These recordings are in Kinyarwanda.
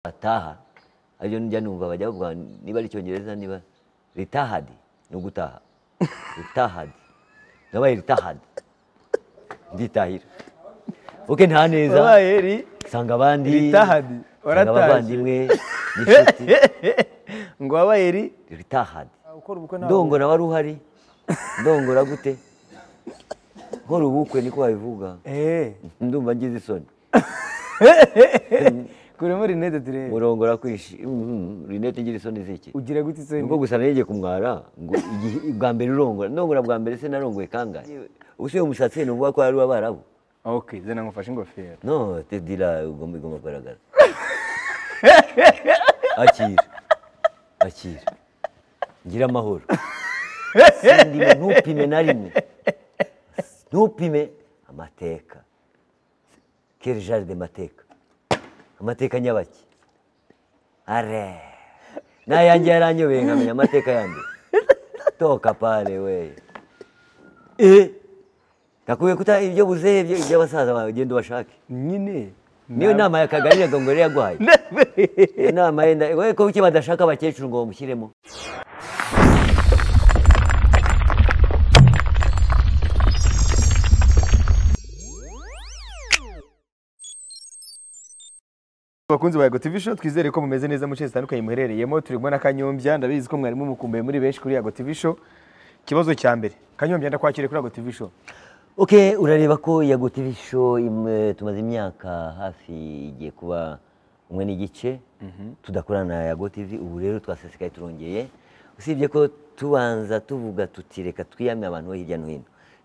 bataha aribyo njya numva bajya bavuga niba ari icyongereza niba ritahadi ni ugutaha ritahadi nabaye ritahadi nditahira oke nta neza wabaye ri nsanga abandi Ritahadi, nsanga warataje. abavandimwe n'inshuti ngo wabaye ri ritahadi gukora ubukwe ndongora wari uhari ndongora gute nkora ubukwe niko babivuga eee ndumva ngize isoni kuremo rinete turebe murongora kwishi Mhm, rinete ngira isoni ziki ugira gute isoni nubwo gusa narijye kumwara ngo igihe- bwa mbere urongora ndongora bwa mbere se narongoye kangahe usiye umusatsi nuvuga ko ari uw'abarabu ok zana ngufashe ingofero no tedira ugomba igomba kugaragara akira akira ngira amahoro sindime ntupime na rimwe ntupime amateka kere jaride mateka amateka nyabaki are n'ayange yaranyobeye nkamenya amateka yandi toka pale we eh nakubwiye kuta ibyo buzehe ibyo- iby'abasaza bawe genda ubashake nyine niyo nama yakagari yagongore yaguhaye iyo nama yenda wowe ko kuki badashaka abakecuru ngo bamushyiremo bakunzi ba Ego TV Show twizere ko mumeze neza mu bice zitandukanye muherereyemo turi kumwe na Kanyombya ndabizi ko mwarimu mukumbuye muri benshi kuri Ego TV Show ikibazo cya mbere Kanyombya ndakwakiriye kuri Ego TV Show ok urareba ko yago tv show imwe- tumaze imyaka hafi igiye kuba umwe n'igice tudakorana na yago tv ubu rero twasesekaye turongeye usibye ko tubanza tuvuga tuti reka twiyamye abantu bo hirya no hino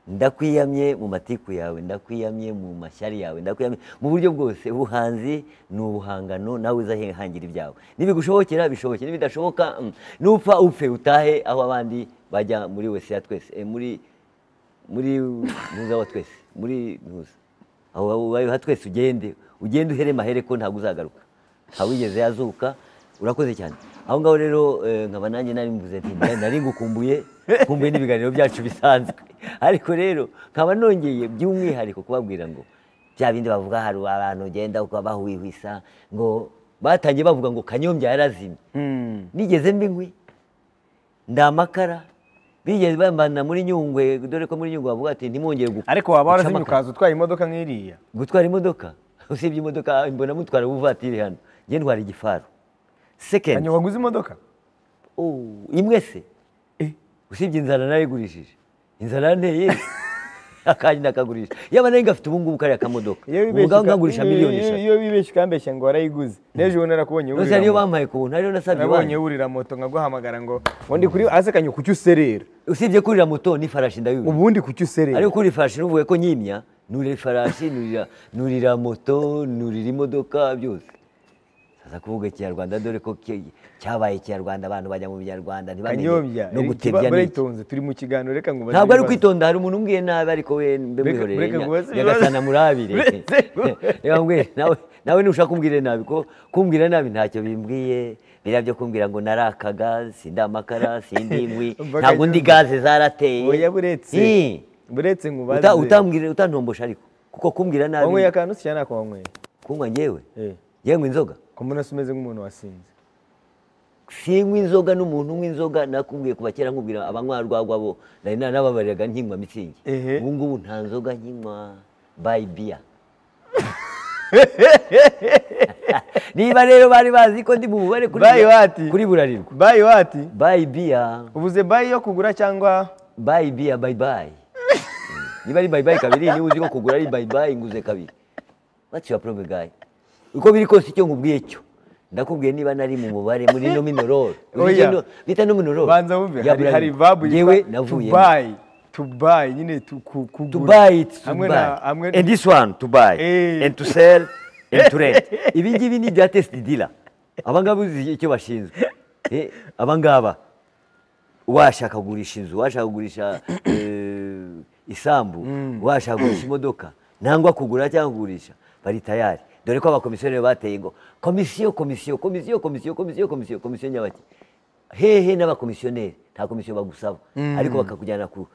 ndakwiyamye mu matiku yawe ndakwiyamye mu mashyari yawe ndakwiyamye mu buryo bwose ubuhanzi ni ubuhangano nawe uzahangira ibyawe nibigushobokera bishoboke nibidashoboka mm, nupfa upfe utahe aho abandi bajya muri wese ya twese eh, muri muri ntuza wa twese muri ntuza aho ubaye ha twese ugende ugende uhere mahere ko ntabwo uzagaruka ntabwo wigeze yazuka urakoze cyane aho ngaho rero eh, nkaba nanjye nari mvuze nti "Nda- nari ngukumbuye nkumbuye n'ibiganiro byacu bisanzwe ariko rero nkaba nongeye by'umwihariko kubabwira ngo bya bindi bavuga hari abantu ugenda bahwihwisa ngo batangiye bavuga ngo kanyombya yarazimye hmm. nigeze mba inkwi ndamakara bigeze bambana muri nyungwe dore ko muri nyungwe bavuga ati ntimwongere gu- ariko waba guca warazimye amakara." ukaza utwaye imodoka nk'iriya gutwara imodoka usibye imodoka mbona mutwara ubuvatiri hano njye ntwara igifaru sekendi Kanyo waguze imodoka Oh, imwe se usibye inzara narayigurishije inzara nteye akanjye ndakagurisha yaba nari ngafite ubu ngubu kariya kamodoka Iyo ubu wibeshye ngaho uka- nkagurisha miliyoni iyo- eshatu iyo wibeshye ukambeshya ngo warayiguze n'ejo bundi narakubonye yose wurira ariyo moto. bampaye ku buntu ariyo nasabye nabonye iwanyu wurira moto nkaguhamagara ngo ubundi kuri ase Kanyo kuki userera usibye kurira moto n'ifarashi ndabibura ubundi kuki userera ariko uri farashi n'uvuye ko nyimya nurira ifarashi nurira nurira moto nurira imodoka byose saza kuvuga ikinyarwanda dore ko ki- cyabaye ikinyarwanda abantu bajya mu binyarwanda ntibamenye Kanyombya no eri- gutebya kiba- n'iki uritonze turi mu kiganiro reka ngo ntabwo ari ibibazo. kwitonda hari umuntu umbwiye nabi ariko we mbe Bureka- mwihorere bureka ngubaze nya- nyagasana ibibazo. murabire Buretse ngubaze. reka mbwire nawe nawe ntushaka kumbwira nabi ko kumbwira nabi ntacyo bimbwiye biriya byo kumbwira ngo narakaga sindi amakara sindi inkwi Mbaga ntabwo ndi nyuma. gaze zarateye oya buretse Eh. buretse nkubaze Uta- utambwira utantombosha ariko kuko kumbwira wanyweye nabi akantu se cyangwa ntakonyweye kunywa njyewe eh yewe inzoga ko mbona se umeze nk'umuntu wasinze sinywa inzoga n'umuntu unywa inzoga nakubwiye kuva kera nkubwira abanywa rwagwa bo nari narababariraga nkinywa mitsingi Ehe. ubu ngubu nta nzoga nkinywa bayi biya niba rero bari bazi ko ndi mu mubare kuri Buy bura- what? kuri burarirwa bayi wati bayi biya ubuze bayi yo kugura cyangwa bayi biya bayi bayi Mm. niba ari bayi bayi kabiri niba uzi ko kugura ari bayi bayi nguze kabiri what's your problem guy uko biri kose icyo nkubwiye cyo ndakubwiye niba nari mu mubare muri nominoro Oya. bita nominoro banza wumve ya hari, hari Bralirwa. vabu yewe yitwa to navuye buy to buy nyine to ku- kugura to buy it to hamwe buy na hamwe and this one to buy Eh. and to sell and to rent ibi ngibi ni ibya test dealer abangaba uzi icyo bashinzwe Eh, abangaba washaka kugurisha inzu washaka kugurisha eh, isambu washaka kugurisha imodoka nangwa kugura cyangwa kugurisha bari tayari dore ko abakomisiyoneri bateye ngo komisiyo komisiyo komisiyo komisiyo komisiyo komisiyo komisiyo nyabaki hehe n'abakomisiyoneri nta komisiyo bagusaba ariko bakakujyana ku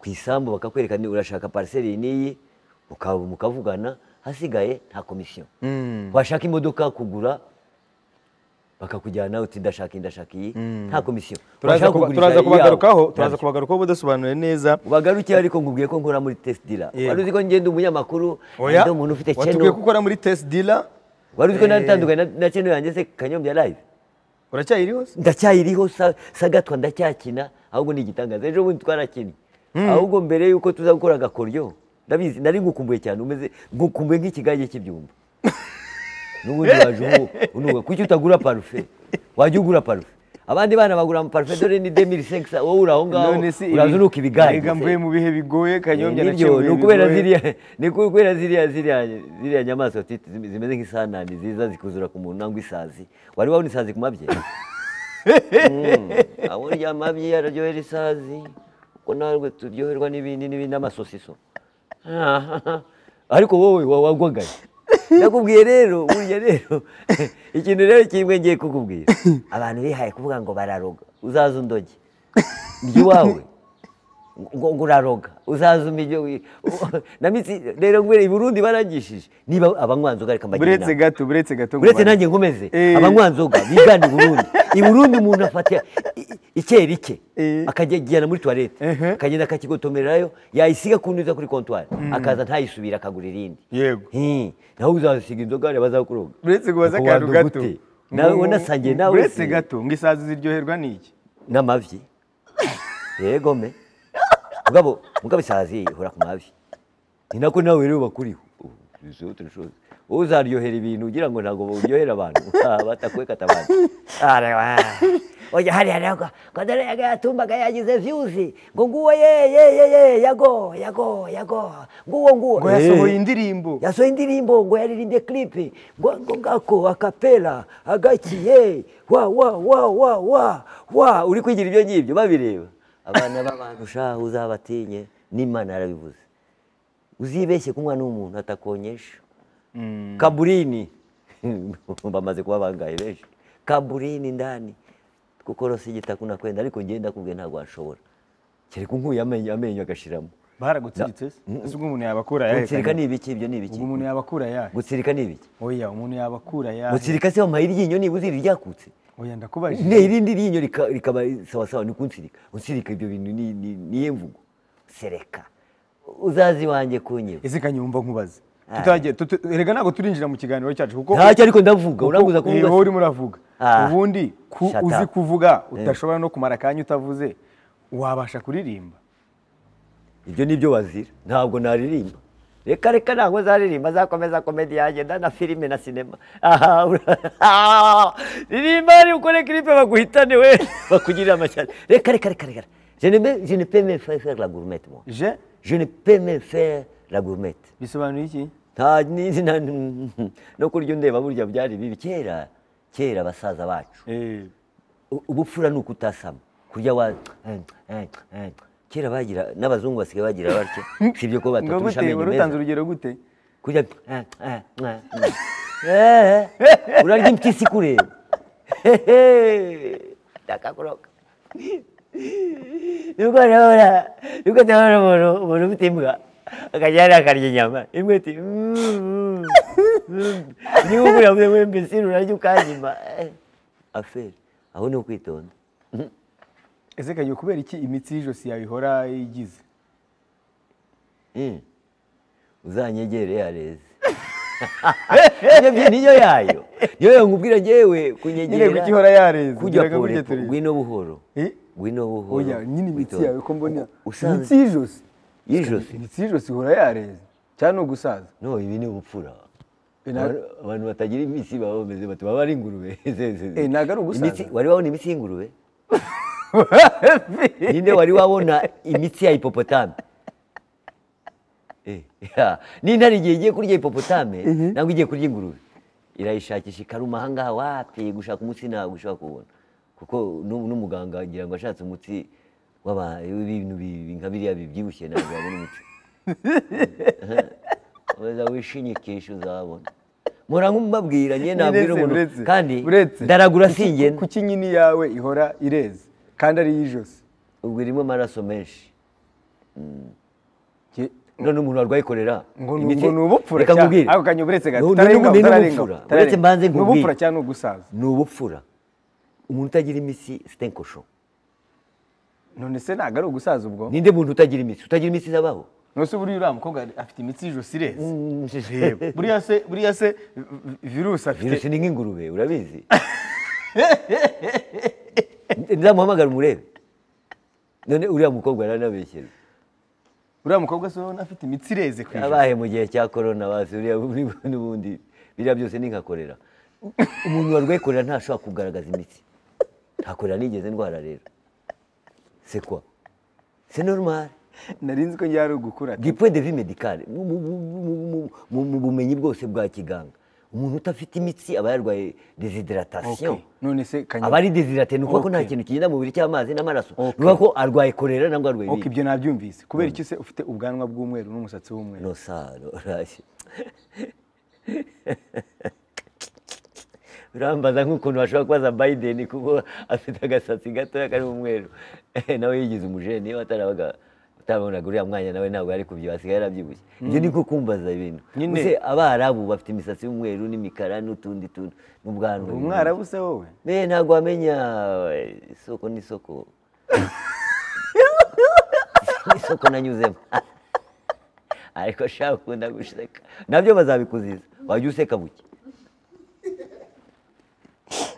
ku isambu bakakwereka ni urashaka pariseri iyi n'iyi muka- mukavugana hasigaye nta komisiyo washaka imodoka kugura bakakujyana uti ndashaka iyi ndashaka iyi nta komisiyo turaza Washaka kuba- kugurisha turaza iyawe. kubagarukaho turaza kubagarukaho ubudasobanuye neza ubagarukiye ariko ngubwiye ko nkora muri test dira Yego. wari uzi ko ngenda umunyamakuru oya ngenda umuntu ufite watubwiye ko channel ukora muri test dealer wari uzi ko natandukanye na- na channel yanjye se kanyombya live uracyayiriho se ndacyayiriho sa- sagatwa ndacyakina ahubwo ni igitangaza ejo bundi twarakinnye ahubwo mbere y'uko tuza gukora agakoryo ndabizi nari ngukumbuye cyane umeze ngukumbuye nk'ikigage cy'ibyumba n'ubundi waje ubu unuga kuki utagura parufe wajya ugura parufe abandi bana bagura amaparufe dore ni demiri sekisa wowe uri aho ngaho None se ibi- urazunuka ibigage Erega mvuye mu bihe bigoye kanyombya nibyo naciye ni mu bihe ukubera bigoye. ziriya ni kubera ziriya ziriya ziriya nyamaswa titi zim- zimeze nk'isanani ziza zikuzura ku muntu nangwa isazi wari wabona isazi ku mabye Mm, abo urya amabye araryohera isazi kuko natwe turyoherwa n'ibindi n'ibindi n'amasosiso ariko wowe wa- wagwagaye ndakubwiye rero burya rero ikintu rero kimwe ngiye kukubwira abantu bihaye kuvuga ngo bararoga uzaze undoge njye iwawe ngo ngo uraroga uzaza umijyo wi- namitsi rero ngwere i Burundi barangishije niba abanywanzoga reka mbagira buretse inama gato buretse gato ngo uretse bane. nanjye nkomeze Eh. abanywanzoga bigana i Burundi i Burundi umuntu afata i- i- ikerike Eh. akajyana muri toilette Ehe. akagenda akakigotomererayo yayisiga ku ntuza kuri comptoir akaza ntayisubira akagura irindi yego Hi, nawe uzasiga inzoga bazakuroga buretse kubaza Uko akantu wanduga gato ute? nawe Ngo- wanasangiye nawe buretse se. gato ngo isazi ziryoherwa n'iki n'amavi yego me mugabo mugabo isazi ihora ku mavi ni nako nawe rero bakuriho wowe uzaryohera ibintu ugira ngo ntabwo uryohera abantu batakweka atabandi oya hariya nabwo ngo dore yagatumbaga yagize viyuzi ngo nguwo ye ye ye ye yago yago yago nguwo nguwo ngo yasohoye Eh. indirimbo yasohoye indirimbo ngo yaririmbye kiripe ngo ngo ngako akapera agakiye wa wa wa wa wa wa uri kwigira ibyo ngibyo babireba abana b'abantu shaha uzabatinye n'imana yarabivuze uzibeshye kunywa n'umuntu atakonyesha kaburini bamaze kuba bangaye benshi kaburini ndani kuko rose igitaku nakwenda ariko ngenda ndakubwiye ntabwo washobora kereka unkuye amenyo amenyo agashiramo baragutsiritse se ese ubwo umuntu yabakura ayahe gutsirika ni Kanyombya? ibiki ibyo ni ibiki ubwo umuntu yabakura ayahe gutsirika ni ibiki oya umuntu yabakura ayahe gutsirika se wamuhaye iryinyo niba uzi ryakutse oya ndakubajije ne irindi ryinyo rika- rikaba sawa sawa ni kunsirika unsirika ibyo bintu ni- ni- niye mvugo sereka uzazi wanjye kunyeba ese kanyumva nkubaze Ah. tutagiye tutu- erega ntabwo turinjira mu kiganiro cyacu kuko ntacyo ariko ndavuga urambuza kuvuga wowe se. urimo uravuga Ah. ubundi ku Shut uzi up. kuvuga udashobora no kumara akanya utavuze wabasha kuririmba ibyo nibyo wazira ntabwo naririmba reka reka ntabwo zaririmba zakomeza komedi yanjye na filime na sinema Aha, ura- Ah, ririmba ari ukore kiripe baguhitane we bakugirira amashyari reka reka reka reka je ne me- je ne peux me faire faire la gourmette moi je je ne peux me faire la gourmette bisobanuye iki nta n'izina no kurya undeba burya byari bibi kera kera abasaza bacu Eh, u- ubupfura ni ukutasama kurya wa kera bagira n'abazungu basigaye bagira batya sibyo ko ngo bataturusha gute amenyo wari utanze meza urugero gute kurya Eh, eh, urarya impyisi kureba ndakakuroka nuko ndabona nuko ndabona umuntu umuntu ufite imbwa akajya yari akarya inyama imwe iti "Mm, mm, niba ukuriye muri mbisi urarya ukanyima Eh, aferi aho ni ukwitonda ese kanyuma kubera iki imitsi y'ijosi yawe ihora igize Mm. uzanyegere yareze Ibyo byi- niyo yayo niyo yayo nkubwira ngewe nyine kunyegera kuki ihora yareze kujya Ngira ngo pore burya turi- ngwino buhoro Eh? ngwino buhoro oya nyine imitsi witonde. yawe ko mbona imitsi usanze y'ijosi y'ijosi imitsi y'ijosi ihora yareze cyane ni ugusaza no ibi ni ubupfura Eh, na- Abantu- abantu batagira imitsi baba bameze bati baba ari ingurube Ze- ze- ze. Eh, ntabwo ari ugusaza. Imitsi- wari wabona imitsi y'ingurube ninde wari wabona imitsi ya hipopotame Eh, ya. n'intare igihe igiye kurya hipopotame ntabwo igiye kurya ingurube irayishakisha ikaruma ahangaha wapi gushaka umutsi ntabwo ushobora kuwubona kuko nu- n'umuganga agira ngo ashatse umutsi w'aba- w'ibintu bi- nka biriya bibyibushye ntabwo yabona umutsi weza wishinyikisha uzabona mpora nk'umubabwira njye nabwira Buretse, umuntu buretse, kandi buretse. ndaragura Kuki- singenda kuki nyini yawe ihora ireze kandi ari iy'ijosi ubwo irimo amaraso menshi Jye- none umuntu warwaye kolera ngo ni imiti- ngo ni ubupfura reka cyane. nkubwire. ako kanya buretse gato Ni- ni- ni- tararengaho ni tararengaho ubupfura uretse mbanze ni ubupfura nkubwire cyangwa ni ugusaza ni ubupfura umuntu utagira imitsi sitenkosho none se ntabwo ari ugusaza ubwo ninde muntu utagira imitsi utagira imitsi zabaho nose buriya uriya mukobwa afite imitsi y'ijosi ireze Reba, buriya se buriya se vi- virusi afite virusi ni nk'ingurube urabizi nzamuhamagara umurebe none uriya mukobwa aranabeshyera uriya mukobwa se urabona afite imitsi ireze ku ijosi abahe mu gihe cya korona basi uriya buri- n'ubundi biriya byose ni nka korera umuntu warwaye korera ntashobora kugaragaza imitsi nta korera nigeze ndwara rero se kwa se normal nari nzi ko ngiye ari ugukura du point de vue médical mu- mu- mu- mu- mu- mu- mu bumenyi bwose bwa kiganga umuntu udafite imitsi aba yarwaye desidratation Okay. none se aba kanyuma ari desidrate ni ukuvuga ko nta Okay. kintu kigenda mu mubiri cy'amazi n'amaraso ni Okay. ukuvuga ko arwaye korera nangwa arwaye ok ibindi ibyo nabyumvise kubera iki se ufite ubwanwa bw'umweru n'umusatsi w'umweru no sano urashye urambaza nk'ukuntu bashobora kubaza biden kuko afite agasatsi gatoya kari umweru nawe yigize umujeni iyo atarabaga utabonaga uriya mwanya nawe ntabwo yari kubyiba asigaye yarabyibushye ibyo ni nko kumbaza ibintu Nyine. Ese abarabu bafite imisatsi y'umweru n'imikara n'utundi tuntu n'ubwanwa umwarabu se wowe Me ntabwo wamenya isoko n'isoko isoko nanyuzemo ariko shaka ukunda gusheka nabyo bazabikuziza wajya useka buke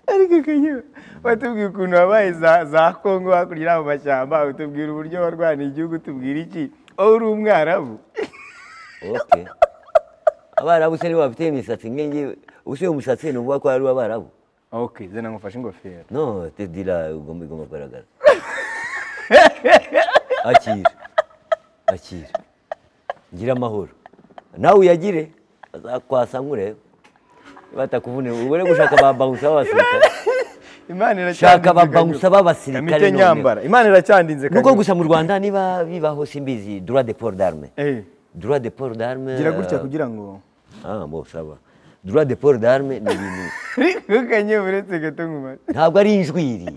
ariko kanyuma watubwiye ukuntu wabaye za za kongo hakurya y'aho mashyamba utubwira uburyo warwaniye igihugu tubwira iki wowe uri umwarabu oke abarabu se nibo bafite imisatsi nkenge ubusiye umusatsi ni ukuvuga ko ari uw'abarabu ok zana ngufashe ingofero no tedira ugomba igomba kugaragara akira akira ngira amahoro nawe uyagire azakwasa nk'ureba batakuvunira ubure gushaka ba bawusa b'abasirikare imana Shaka iracyandinze ababawusa kanyuma. b'abasirikare Kamite noneho. nyambara imana iracyandinze nuko kanyuma. gusa mu rwanda niba bibaho simbizi droit de port d'arme Eh, droit de port d'arme gira gutya kugira ngo ah bon ça va droit de port d'arme ni ibintu ariko kanyuma uretse gato nkuma ntabwo ari injwiri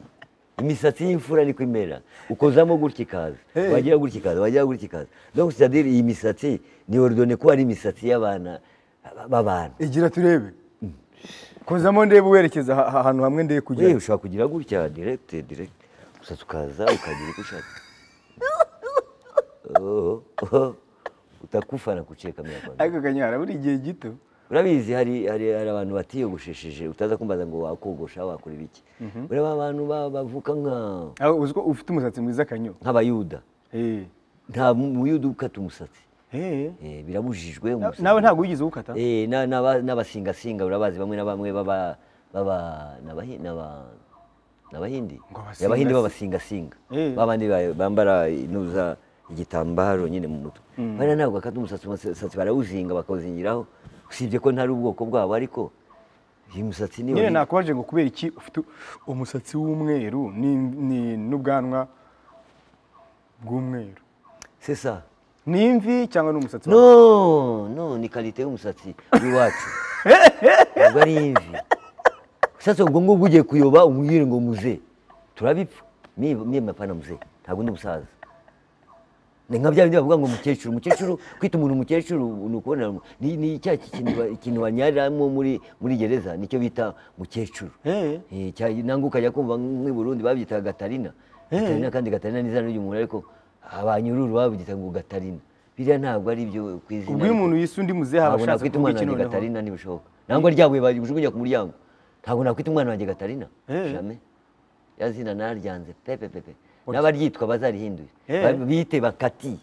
imisatsi y'imfura niko imera ukozamo gutya ikaza Hey. wagira gutya ikaza wagira gutya ikaza donc c'est-à-dire iyi misatsi ni ordone ko ari imisatsi y'abana b'abantu igira turebe kozamo ndebe werekeza aha- ahantu hamwe ndebe yewe kujya ushobora kugira gutya direct direct gusa tukaza ukagira icyo ushaka Oh, oh, utakufana kucheka mia kwanza ariko kanyuma harabura igihe gito urabizi hari hari hari abantu batiyogoshesheje utaza kumbaza ngo wakogosha wakora ibiki ureba abantu ba- bavuka nka aho uzi ko ufite umusatsi mwiza kanyuma nk'abayuda Eh. nta muyuda ukata umusatsi Eh. Eh, birabujijwe Na- umusatsi nawe ntabwo wigeze uwukata Eh, na- n'aba- n'abasingasinga urabazi bamwe na bamwe baba baba n'abahi- n'aba- n'abahindi Ngo abasinga- abahindi b'abasingasinga Eh. babandi ba- bambara inuza igitambaro nyine mu mutwe bariya ntabwo bakata umusatsi umusatsi barawuzinga bakawuzingiraho usibye ko ntari ubwoko bwabo ariko iyi musatsi niyo nyine ni- nakubaje ngo kubera iki ufite umusatsi w'umweru ni- ni- n'ubwanwa bw'umweru c'est ça ni imvi cyangwa ni umusatsi wawe? no no ni karite y'umusatsi w'iwacu ntabwo ari imvi ushatse ubwo ngubwo ugiye kuyoba umubwire ngo muze turabipfa mie mie mapana muze ntabwo ndi umusaza ni nka bya bindi bavuga ngo umukecuru umukecuru kwita umuntu umukecuru ni ukubonera mu- ni ni cya kintu ba- ikintu banyariramo muri muri gereza nicyo bita mukecuru Eh. Eh, cya- nangwa ukajya kumva nk'i Burundi babyitaga Gatarina Gatarina kandi Gatarina ni izina ry'umuntu ariko abanyururu babyita ngo Gatarina biriya ntabwo ari byo ku izina ubwo iyo umuntu yise undi muzehe aba ntabwo ashatse nakwita kuvuga umwana iki wanjye noneho Gatarina ntibishoboka nangwa ryabuye bajugunya ku muryango ntabwo nakwita umwana wanjye Gatarina Eh. jame ya zina naryanze pepe pepe n'abaryitwa bazarihinduye Eh. Ba- bite ba Kati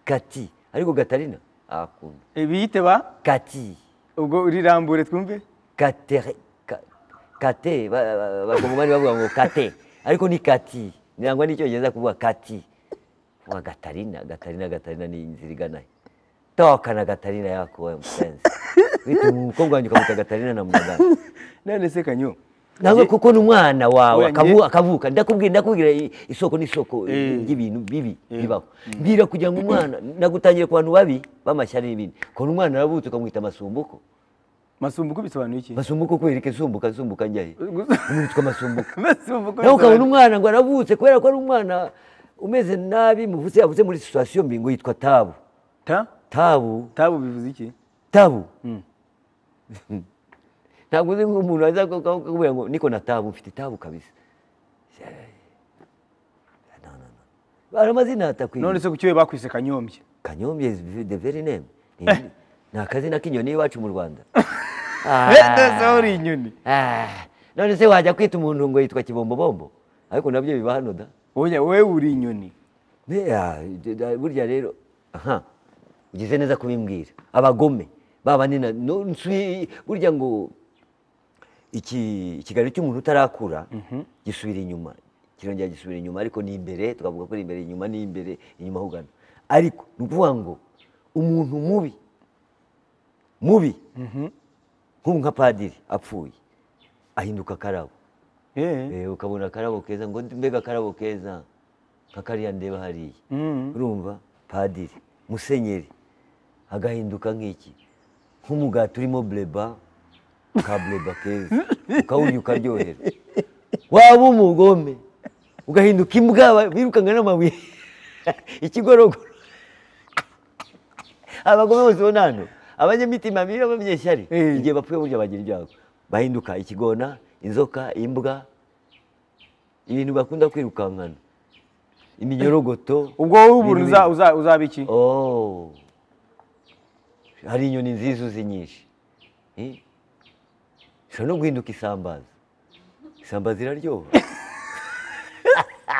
Kati ariko Gatarina akunda Eh, biyite ba Kati ubwo urirambure twumve Katere- ka- kate ba- ba- bakongomani bavuga ngo kate ariko ni kati nangwa n'icyongereza kuvuga kati wa gatarina gatarina gatarina ni inzira igana he toka na gatarina yako wewe mpenzi wita umukobwa wanjye ukamuta gatarina na muganga none se kanyo nawe kuko ni umwana wawe Oya, nge- akavu- akavuka ndakubwira ndakubwira i- isoko n'isoko Eh. ry'ibintu bibi bibaho mbwira kugira ngo umwana nagutangiye ku bantu babi b'amashyari n'ibindi kubona umwana aravutse ukamwita amasumbuko masumbuko bisobanuye iki masumbuko kwereka isumbuka isumbuka njya he umwitwa masumbuka masumbuko nawe ukabona bisobanuye- umwana ngo aravutse kubera ko ari umwana umeze nabi muvutse yavutse muri situwasiyo mbi ngo yitwa tabu ta tabu tabu bivuze iki tabu Mm. ntabwo uzi nk'umuntu aza kukubwira ngo niko na tabu mfite tabu kabisa no, no, no. hari amazina atakwiye none se ku kiwe bakwise kanyombye kanyombye is the very name Ni- ni akazina k'inyoni y'iwacu mu rwanda ndetse uri inyoni Ah, none se wajya kwita umuntu ngo yitwa kibombobombo ariko nabyo biba hano da Oya, wowe uri inyoni Ne, ah, d- d- burya rero aha ugize neza kubimbwira abagome babanina no- nsi- burya ngo iki ikiganiro cy'umuntu utarakura gisubira inyuma kirongera gisubira inyuma ariko ni imbere tukavuga ko ari imbere inyuma ni imbere inyuma aho ugana ariko ni ukuvuga ngo umuntu mubi mubi nk'ubu nka padiri apfuye ahinduka akarabo Eh. Eh, ukabona akarabo keza ngo mbega akarabo keza nka kariya ndeba hariya Mm. urumva padiri musenyeri agahinduka nk'iki nk'umugati urimo bureba ka bureba keza ukawurya ukaryohera waba umugome ugahinduka imbwa ba- birukanga n'amabuye ikigorogoro abagome bose ubona hano abanyamitima mibi b'abanyeshyari Eh. igihe bapfuye burya bagira ibyago bahinduka ikigona inzoka imbwa ibintu bakunda kwirukankana iminyorogoto ubwo wowe ubuntu Biri uza- biri. uza- uzaba iki Oh. hari inyoni nziza uzi nyinshi Eh? ushobora no guhinduka isambaza isambaza iraryoha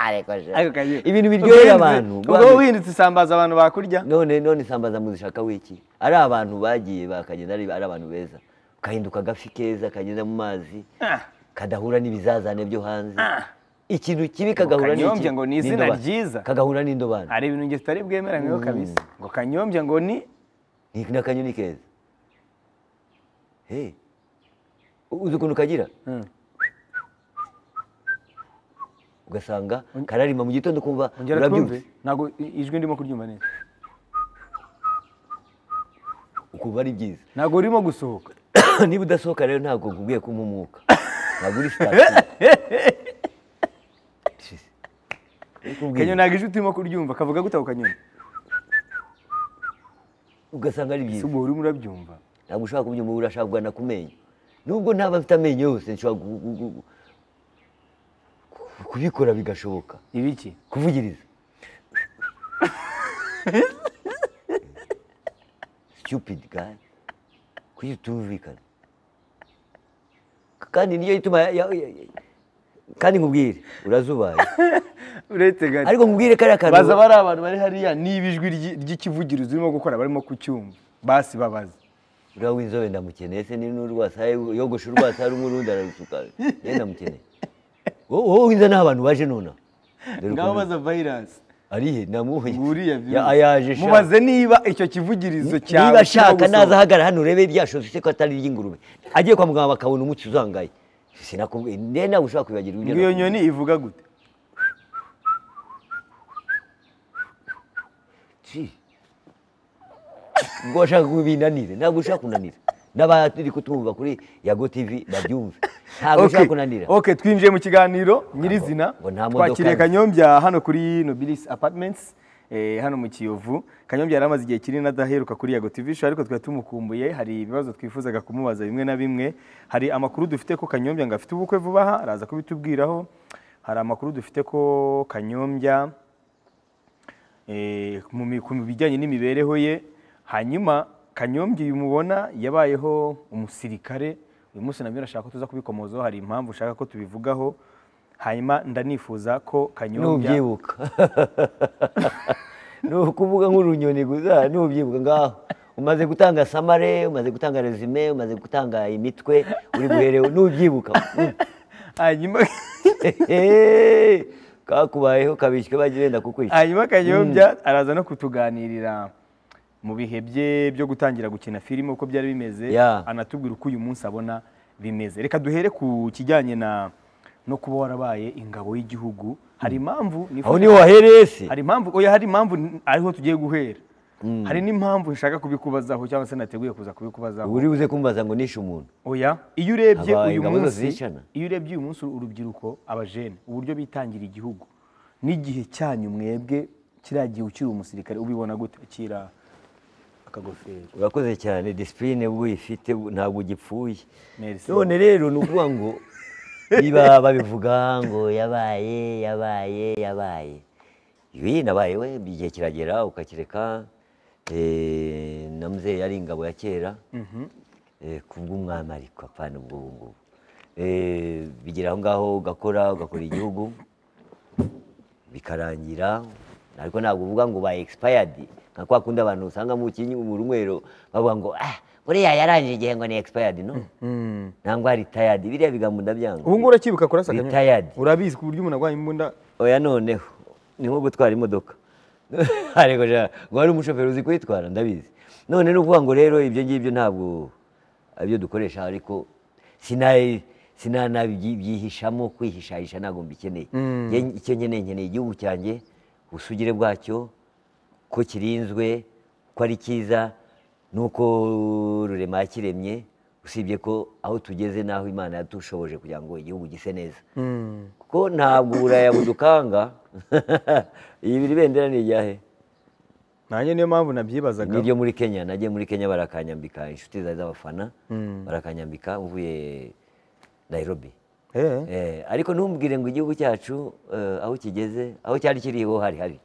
Ariko sha. Ariko kanyombye. ibintu Ubwo biryohera wihindutse- abantu ubwo wowe wihindutse isambaza abantu bakurya none none isambaza muzishaka wiki ari abantu bagiye bakagenda ari ari abantu beza ugahinduka agafi keza kagenda mu mazi Ah. kadahura n'ibizazane byo hanze ikintu kibi kagahura n'iki? Kanyombye ngo ni izina n'indobane. ryiza. kagahura n'indobane hari ibintu nge tutari bwemeranyweho kabisa ngo kanyombye ngo ni ni n'akanyoni keza Hey. uzi ukuntu kagira ugasanga kararima mu gitondo ukumva ongera twumve ntabwo i- ijwi ndimo kuryumva neza ukumva ari byiza ntabwo urimo gusohoka niba udasohoka rero ntabwo nkubwiye kumpa umwuka ntabwo uri sitasiyo kanyo Kubwira. ntabwo ijwi turimo kuryumva kavuga gute ako kanyoni ugasanga ari byiza ubwo urimo urabyumva ntabwo ushobora kubyumva urashaka na ku menyo nubwo ntaba mfite amenyo yose nshobora gu- gu- gu- ku- kubikora bigashoboka ibiki kuvugiriza stupid guy kuki utumvikana kandi niyo ituma ya- ya- ya- kandi nkubwire urazubaye uretse gato ariko nkubwire kariya kantu baza bari abantu bari hariya niba ijwi ryi- ry'ikivugirizo urimo gukora barimo kucyumva basi babaza uriya w'inzobe ndamukeneye se ni n'urwasa yogosha urwasa rumwe urundi ararusuka ye ndamukeneye wowe wowe winza n'aho abantu baje nonaha Dore ngaho ukuntu- baza vayirasi arihe namuhuye nguriya virusi. ayaje sha. mubaze niba icyo kivugirizo cyawe niba kirimo ashaka gusohoka. naza ahagara hano urebe rya shosi se ko atari iry'ingurube agiye kwa muganga bakabona umuti uzangaye sinakubwiye niba nawe ushobora kwibagirwa ibyo ngo iyo nakubwiye. nyoni ivuga gute Gee. ubwo washaka ko binanire ntabwo ushaka kunanira n'abari kutumva kuri yago tv babyumve ntabwo ushaka kunanira ok twinjiye mu kiganiro nyirizina ngo nta modoka twakiriye nzi. kanyombya hano kuri nobilis apartments eh, hano mu kiyovu kanyombya yari amaze igihe kinini adaheruka kuri yago tv show ariko twari tumukumbuye hari ibibazo twifuzaga kumubaza bimwe na bimwe hari amakuru dufite ko kanyombya ngo afite ubukwe vuba aha araza kubitubwiraho hari amakuru dufite ko kanyombya eh, mu mi- ku bijyanye n'imibereho ye hanyuma kanyombye uyu mubona yabayeho umusirikare uyu munsi nabyo nashaka ko tuza kubikomozaho hari impamvu ushaka ko tubivugaho hanyuma ndanifuza ko kanyombya nubyibuka ni ukuvuga nk'urunyoni gusa nubyibuka ngaho umaze gutanga samare umaze gutanga resume umaze gutanga imitwe uri guherewe nubyibuka hanyuma Hehe, kakubayeho kabishywe bagiye wenda kukwica hanyuma kanyombya araza no kutuganirira mu bihe bye byo gutangira gukina filime uko byari bimeze Yeah. anatubwira uko uyu munsi abona bimeze reka duhere ku kijyanye na no kuba warabaye ingabo y'igihugu hari impamvu aho nifuza- niho wahereye se hari impamvu oya hari impamvu n- ariho tugiye guhera hari n'impamvu nshaka kubikubazaho cyangwa se nateguye kuza kubikubazaho uri buze kumbaza ngo nishe umuntu oya iyo urebye Aba uyu ingabo zose munsi zicana. iyo urebye uyu munsi urubyiruko abajene uburyo bitangira igihugu n'igihe cyanyu mwebwe kiriya gihe ukiri umusirikare ubibona gute kira akagofero urakoze cyane disipurine ubwo uyifite ubu ntabwo ugipfuye Merci. none rero ni ukuvuga ngo niba babivuga ngo yabaye yabaye yabaye ibi nabaye we igihe kiragera ukakireka eh, na mzee yari ingabo ya kera eh, kubw'umwami ariko apana ubwo ngubu Eh, bigera aho ngaho ugakora ugakora igihugu bikarangira ariko ntabwo uvuga ngo ba expired nka kwa kundi abantu usanga mu kinyi mu runywero bavuga ngo ah buriya yarangije igihe ngo ni expired no nangwa retired biriya bigambo ndabyanga ubu ngubu uracyibuka kurasa Kanyana? Retired. urabizi ku buryo umuntu arwaye imbunda oya noneho ni nko gutwara imodoka ariko ja ngo hari umushoferi uzi kuyitwara ndabizi none ni ukuvuga ngo rero ibyo ngibyo ntabwo abyo dukoresha ariko sinayi sinanabyihishamo kwihishahisha ntabwo mbikeneye Njye icyo nkeneye nkeneye igihugu cyanjye ubusugire bwacyo ko kirinzwe ko ari cyiza nuko rurema yakiremye usibye ko aho tugeze n'aho imana yadushoboje kugira ngo igihugu gise neza kuko ntabwo uburaya budukanga ibi biri bendera ni iryahe nanjye niyo mpamvu nabyibazaga niryo muri kenya nagiye muri kenya barakanyambika inshuti zawe z'abafana barakanyambika mvuye nairobi Eh. Eh, ariko ntumbwire ngo igihugu cyacu eh, aho kigeze aho cyari kiri ho hari hari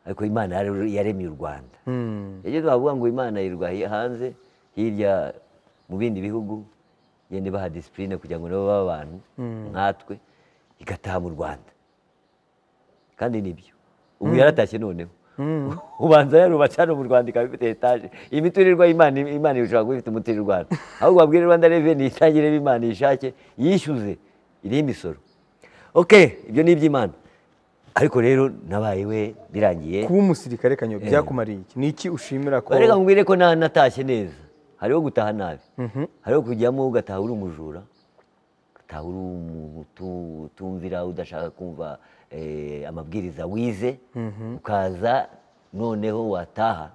ariko imana yar- yaremye u rwanda Mm. yagiye bavuga ngo imana yirwa hi- hanze hirya mu bindi bihugu yende baha disipurine kugira ngo nabo babe abantu nkatwe igataha mu rwanda kandi nibyo ubu yaratashye noneho ubanza yarubatse hano mu rwanda ikaba ifite etaje imiturirwa y'imana imana ishobora kuba ifite umutirirwa hano ahubwo babwire rwanda reveni itangire imana yishake yishyuze iriho imisoro ok ibyo ni iby'imana ariko rero nabaye we birangiye kuba umusirikare kanyo byakumariye iki ni iki ushimira ko reka nkubwire ko na- natashye neza hariho gutaha nabi hariho kujyamo ugataha uri umujura ugataha uri umuntu utu- utumvira udashaka kumva eh, amabwiriza wize ukaza noneho wataha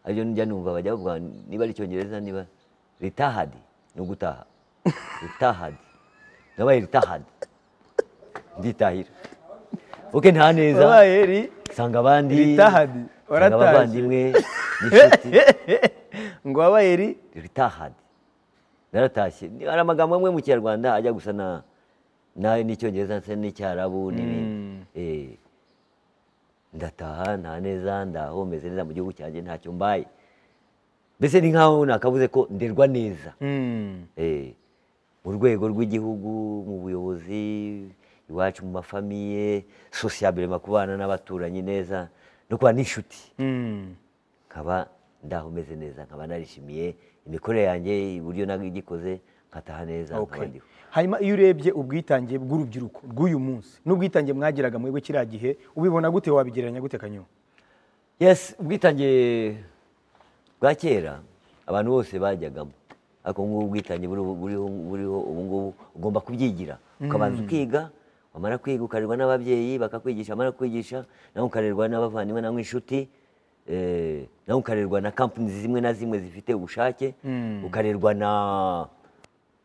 aribyo njya numva bajya bavuga niba ari icyongereza niba ritahadi ni ugutaha ritahadi nabaye ritahadi nditahira oke nta neza wabaye eri nsanga abandi Ritahadi, nsanga waratashye. abavandimwe n'inshuti ngo wabaye eri ritahadi naratashye Ni- hari amagambo amwe mu kinyarwanda ajya gusa na na- n'icyongereza ndetse n'icyarabu n'ibindi Eh, ndataha nta neza ndaho meze neza mu gihugu cyanjye ntacyo mbaye mbese ni nkaho nakavuze ko nderwa neza Mm. Eh, mu rwego rw'igihugu mu buyobozi iwacu mu mafamiye sosiyabirema kubana n'abaturanyi neza no kuba n'inshuti Mm. nkaba ndaho meze neza nkaba narishimiye imikorere yanjye uburyo nagikoze nkataha neza nkaba Okay. ndiho hanyuma iyo urebye ubwitange bw'urubyiruko bw'uyu munsi n'ubwitange mwagiraga mwebwe kiriya gihe ubibona gute wabigereranya gute kanyo yes ubwitange bwa kera abantu bose bajyagamo ariko nk'ubu ubwitange buriho- buriho buriho ubu ngubu ugomba kubyigira ukabanza ukiga wamara kwiga ukarerwa n'ababyeyi bakakwigisha wamara kwigisha nawe ukarerwa n'abavandimwe nawe inshuti eh, nawe ukarerwa na kampani zimwe na zimwe zifite ubushake ukarerwa na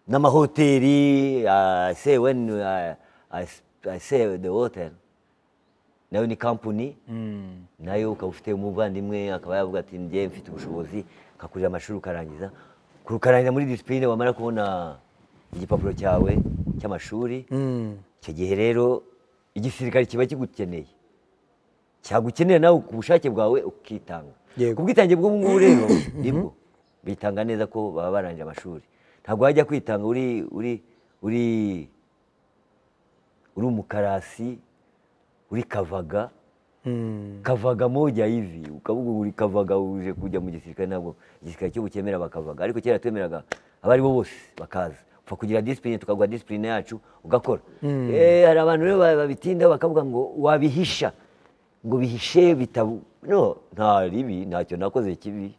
n'amahoteli I say when I- I I say the hotel nayo ni kampani nayo ukaba ufite umuvandimwe akaba yavuga ati njye mfite ubushobozi nkakurira amashuri ukarangiza kurukarangiza muri disipurine wamara kubona igipapuro cyawe cy'amashuri icyo gihe rero igisirikare kiba kigukeneye cyagukenera nawe ku bushake bwawe ukitanga Yego. ku bwitange bw'ubu ngubu rero nibwo bitanga neza ko baba barangije amashuri ntabwo wajya kwitanga uri uri uri uri umukarasi uri kavaga kavaga moja hivi ukavuga ngo uri kavaga uje kujya mu gisirikare ntabwo igisirikare cyo bukemera bakavaga ariko kera twemeraga abari bo bose bakaza upfa kugira disipurine tukaguha disipurine yacu ugakora Eh, hari abantu rero ba- babitinda bakavuga ngo wabihisha ngo bihishe bitabu no nta ribi ntacyo nakoze kibi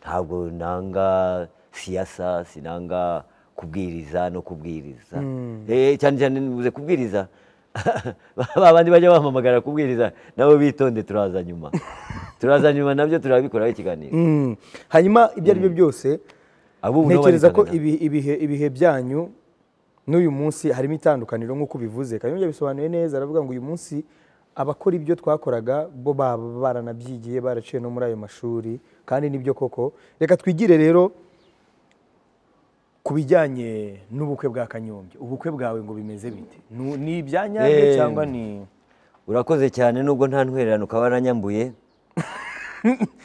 ntabwo nanga siyasa sinanga kubwiriza no kubwiriza Eh, cyane cyane nibuze kubwiriza ba bandi bajya bampamagara kubwiriza nabo bitonde turaza nyuma turaza nyuma nabyo turabikoraho ikiganiro Mm. hanyuma ibyo ari byo byose Abubu nabo ntekereza ko baritangira. ibi- ibihe ibihe byanyu n'uyu munsi harimo itandukaniro nk'uko ubivuze kanyo yabisobanuye neza aravuga ngo uyu munsi abakora ibyo twakoraga bo baba baranabyigiye baraciye no muri ayo mashuri kandi nibyo koko reka twigire rero ku bijyanye n'ubukwe bwa kanyombya ubukwe bwawe ngo bimeze bite Nu- ni ibya nyabyo Eh. cyangwa ni urakoze cyane nubwo nta ntwererano ukaba waranyambuye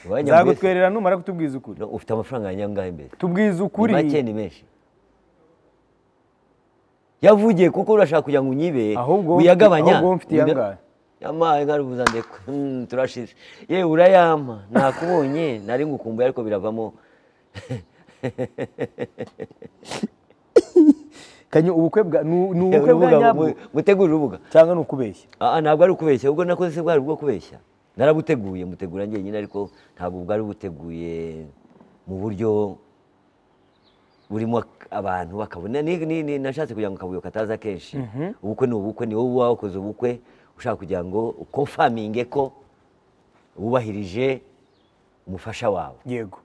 Wanyambuye se. nzagutwerera numara kutubwiza ukuri No, ufite amafaranga yanyangahe mbere tubwiza ukuri Ni make ni menshi yavugiye kuko urashaka kugira ngo unyibe ahubwo wowe uyagabanya mfite- ahubwo wowe mfite Uyaga- iyangahe yamaye nkarubuza ndekwe Hmm, turashize yewe urayampa nakubonye nari ngukumbuye ariko biravamo kanyo ubukwe bwa nu- ni ubukwe bwa Urubuga, nyabwo mu- mutegurire urubuga cyangwa ni ukubeshya Ah, ah, ntabwo ari ukubeshya ubwo nakoze se bwari ubwo kubeshya narabuteguye mutegura njyenyine ariko ntabwo bwari buteguye mu buryo burimo ak- abantu bakabona ni- ni- ni- nashatse kugira ngo akabuyo kataza kenshi ubukwe ni ubukwe ni wowe uba wakoze ubukwe ushaka kugira ngo ukonfaminge ko wubahirije umufasha wawe yego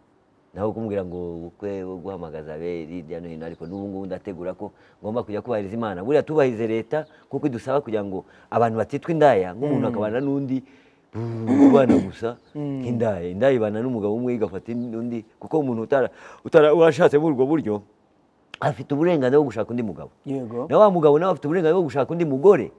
nawe kumubwira ngo ubukwe wo guhamagaza abe hirya no hino ariko n'ubu ngubu ndategura ko ngomba kujya kubahiriza imana buriya tubahirize leta kuko idusaba kugira ngo abantu batitwa indaya nk'umuntu akabana n'undi mm, ubana gusa nk'indaya indaya ibana n'umugabo umwe igafata undi kuko umuntu utara utara urashatse muri ubwo buryo afite uburenganzira bwo gushaka undi mugabo yego na wa mugabo nawe afite uburenganzira bwo gushaka undi mugore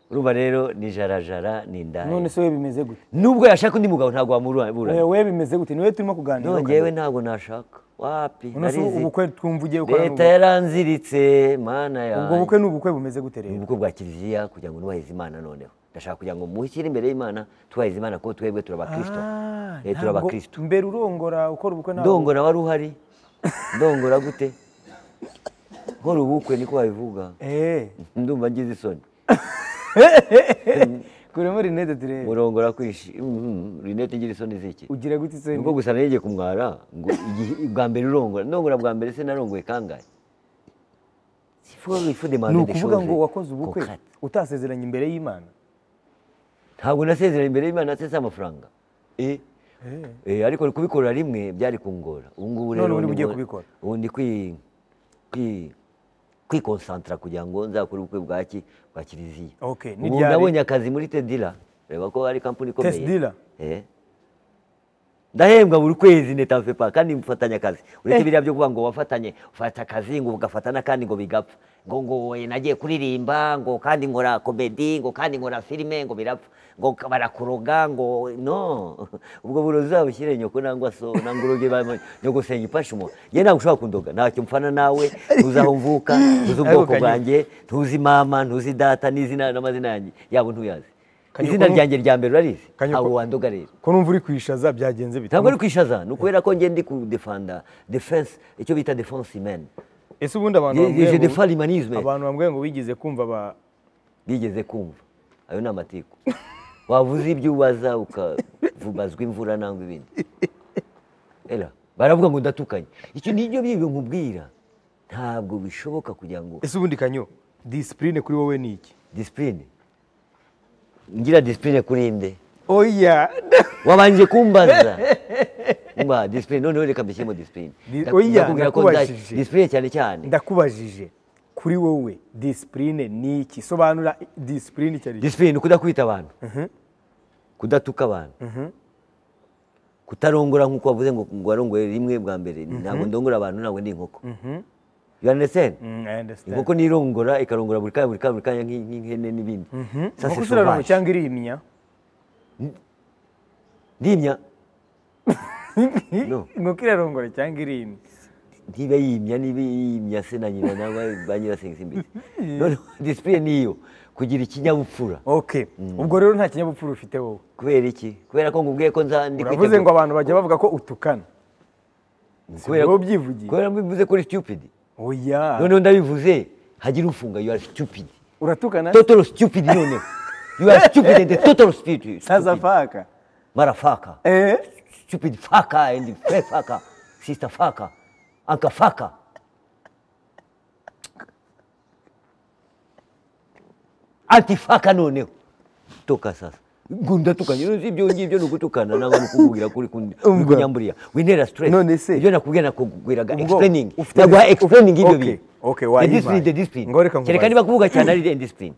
urumva rero ni jarajara ni indaya none se we bimeze gute nubwo yashaka undi mugabo ntabwo wamuburana we we bimeze gute niwe turimo kuganira nongewe ntabwo nashaka wapi None se narizi ubukwe twumva ugiye gukora ni leta ubukwe. yaranziritse mana ubwo yanjye bukwe ni ubukwe bumeze gute ni rero ubukwe bwa kiliziya kugira ngo nubahirize imana noneho ndashaka kugira ngo mushyire imbere y'imana tubahirize imana kuko twebwe turabakristo Ah, Eh, turi ntabwo- abakristo mbere urongora ukora ubukwe nta ndongora wari uhari ndongora gute nkora ubukwe niko babivuga Eh. ndumva ngize isoni kuremo rinete turebe murongora kwishi Mhm, rinete ngira isoni ziki ugira gute se nubwo gusa naringiye kumwara ngo igihe- bwa mbere urongora ndongora bwa mbere se narongoye kangahe ni ukuvuga ngo wakoze ubukwe utasezeranye imbere y'imana ntabwo nasezeranye imbere y'imana natse amafaranga Eh, eh, ariko kubikorera rimwe byari kungora ubu ngubu None ubu rero niba ugiye mu- kubikora? ubu ndi kwi- kwi- kwikonsantara kugira ngo nzakore ubukwe bwa ki- bwa kiliziya Okay, ni ubu ryari? nabonye akazi muri tedira reba ko ari kampani ikomeye Tedira? Eh. ndahembwa buri kwezi netanfe pa kandi mfatanya akazi uretse Eh. biriya byo kuvuga ngo wafatanye ufata akazi ngo ugafata n'akandi ngo bigapfa ngo ngo oye, nagiye kuririmba ngo kandi nkora komedi ngo kandi nkora filime ngo birapfa ngo k- barakuroga ngo no ubwo burozi uzabushyire nyoko nangwa so nangwa uroge bamwe nyoko senga ifashe umuntu yewe ntabwo ushobora kundoga ntacyo mpfana nawe ntuzi aho mvuka ntuzi ubwoko Kanyuka. bwanjye ntuzi mama ntuzi data n'izina n'amazina yanjye yabo ntuyazi Kanyuka, izina nu- ryanjye rya mbere urarizi Kanyuka. abo wandoga rero ko numva uri kwishaza byagenze bite ntabwo ari kwishaza ni ukubera ko ngende ku defanda defense icyo bita defense imene ese ubundi abantu Je- bambwiye je ngo- defend humanisme. abantu bambwiye ngo wigeze kumva ba bigeze kumva ayo ni amatiku wavuze ibyo ubaza ukavubazwa imvura nangwa ibindi era baravuga ngo ndatukanye icyo ni ibyo byibo nkubwira ntabwo bishoboka kugira ngo ese ubundi kanyo disipurine kuri wowe ni iki disipurine ngira disipurine kuri nde oya wabanje kumbaza umva disipurine noneho reka mbishyiremo disipurine Di- Nda- oya, ndakubwira ko nda- nakubajije. disipurine cyane cyane ndakubajije kuri wowe disipurine ni iki sobanura disipurine icyo ari cyo disipurine ni kudakwita abantu kudatuka abantu kutarongora nk'uko wavuze ngo ngo warongore rimwe bwa mbere ntabwo ndongora abantu ntabwo ndi inkoko you understand Mm, I understand. inkoko nirongora ikarongora buri kanya buri kanya buri kanya nk'i- nk'ihene n'ibindi Ça, inkoko c'est ziraruma sauvage. cyangwa irimya ndimya No. inkoko irarongora cyangwa irimya ntiba yimya niba yimya se na nyina naba ba nyirasenge imbere noneho disipurine niyo kugira ikinyabupfura okay ubwo rero nta kinyabupfura ufite wowe kubera iki kubera ko ngubwiye ko nza ndi uravuze ngo abantu bajya bavuga ko utukana kubera wowe ubyivugiye. kubera mbivuze ko uri stupid oya noneho ndabivuze hagira ufunga you are stupid uratukana total stupid noneho you are stupid and total stupid saza faka marafaka eh stupid faka and fake faka sister faka anka faka anti faka noneho toka sasa gunda tukanye uzi ibyo ngibyo ni ugutukana nangwa ni ukubwira kuri kundi Umva. kunyamburiya wintera stress None se- ibyo nakubwira nakubwiraga Ubwo explaining ufite- naguha uf- explaining ibyo okay, bintu okay, The wayibaye. discipline the discipline Ngo reka nkubaze. kereka niba kuvuga cyane ari the discipline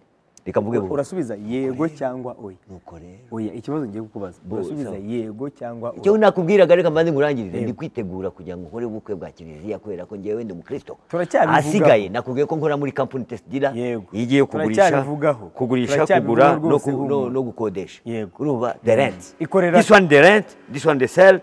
reka mvuge buhoro urasubiza yego cyangwa oya nuko rero oya ikibazo ngiye kukubaza Bo, urasubiza sawa. yego cyangwa oya icyo nakubwiraga reka mbanze nkurangirire ndi kwitegura kugira ngo nkore ubukwe bwa kiliziya kubera ko ngewe ndi umukristo Turacyabivuga. ahasigaye nakubwiye ko nkora muri kampani test dealer Yego. igiye kugurisha Turacyabivugaho. kugurisha Turacyabivugaho kugura no, ku- rwose, no, humura. no gukodesha Yego. urumva the rent Ikorera- this one the rent this one the sell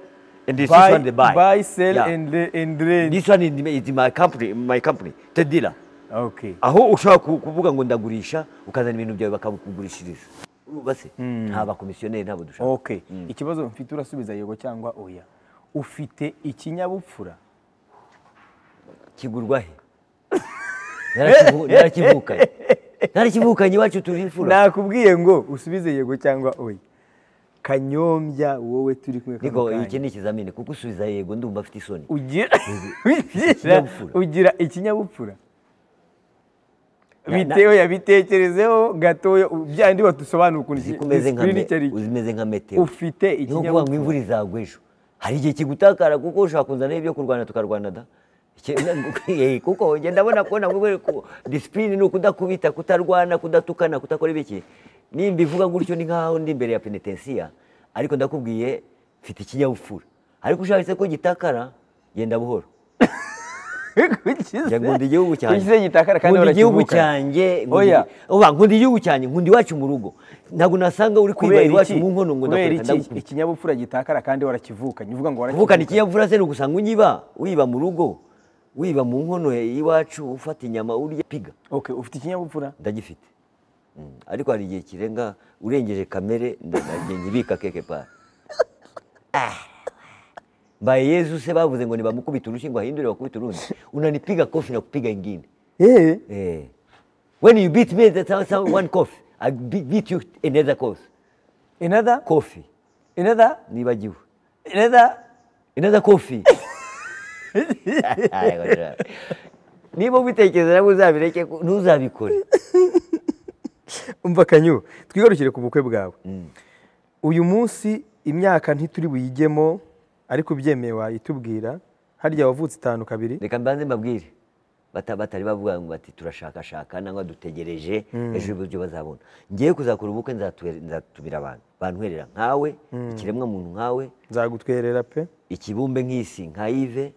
and this, this one the buy buy sell Yeah. and and rent this one is is my company my company test dealer okay aho ushobora ku- kuvuga ngo ndagurisha ukazana ibintu byawe bakabikugurishiriza urumva se nta bakomisiyoneri ntabwo dushaka okay ikibazo mfite urasubiza yego cyangwa oya ufite ikinyabupfura kigurwa he Narakivu- narakivukanye narakivukanye iwacu turi imfura nakubwiye ngo usubize yego cyangwa oya kanyombya wowe turi kumwe kano niko kanya. iki ni ikizamini kuko usubiza yego ndumva afite isoni ugira Ikinyabupfura. ugira ikinyabupfura Na- na- bitewe yabitekerezeho gatoya byandi badusobanura ukuntu iki- zikomeze nka disipurine me- icyo ari cyo. uzimeze nka meteo ufite ni nko kuvuga ngo ikinyabupfura imvura izagwa ejo hari igihe kigutakara kuko ushobora kuzanaho ibyo kurwana tukarwana da Iki- Eh, kuko njye ndabona kubona ngo ko disipurine ni ukudakubita kutarwana kudatukana kutakora ibiki nimba ivuga gutyo ni nkaho ndi imbere ya penetensiya ariko ndakubwiye mfite ikinyabupfura ariko ushatse ko gitakara genda buhoro Ukize- Njya nkunda igihugu cyanjye ukize gitakara kandi nkunda igihugu barakivukana. cyanjye nkunda Oya. igi- Oba, nkunda igihugu cyanjye nkunda iwacu mu rugo ntabwo nasanga uri kwiba kubera iwacu iki mu nkono ngo kubera ndakureka iki ndagukunda ikinyabupfura gitakara kandi warakivukanye uvuga ngo kuvukana warakivukanye ikinyabupfura se ni ugusanga unyiba wiba mu rugo wiba mu nkono ya- y'iwacu ufata inyama urya piga Okay, ufite ikinyabupfura ndagifite Mm. ariko hari igihe kirenga urengeje kamere ndagenda ibika keke pari mbaye yezu se bavuze ngo nibamukubita urushyi ngo ahindure bakubite urundi unanipiga kofi nakupiga ingine eh Eh. When you beat me, that's how, how one coffee. I be- beat you another coffee. another Coffee. another Nibagiwe. another Another coffee. Niba ubitekereza nabwo uzabireke ku- ntuzabikore. umva kanyu twigarukire ku bukwe bwawe uyu munsi imyaka ntituri buyigemo ariko ubyemeye wayitubwira harya wavutse itanu kabiri Reka mbanze mbabwire. Bata- Batari bavuga ngo bati turashakashaka nangwa dutegereje ejo ibyo bazabona. Ngiye kuzakora ubukwe nzatubera- nzatubira abantu. Bantwerera nkawe, ikiremwa muntu nkawe, nzagutwerera pe ikibumbe nk'isi nka ive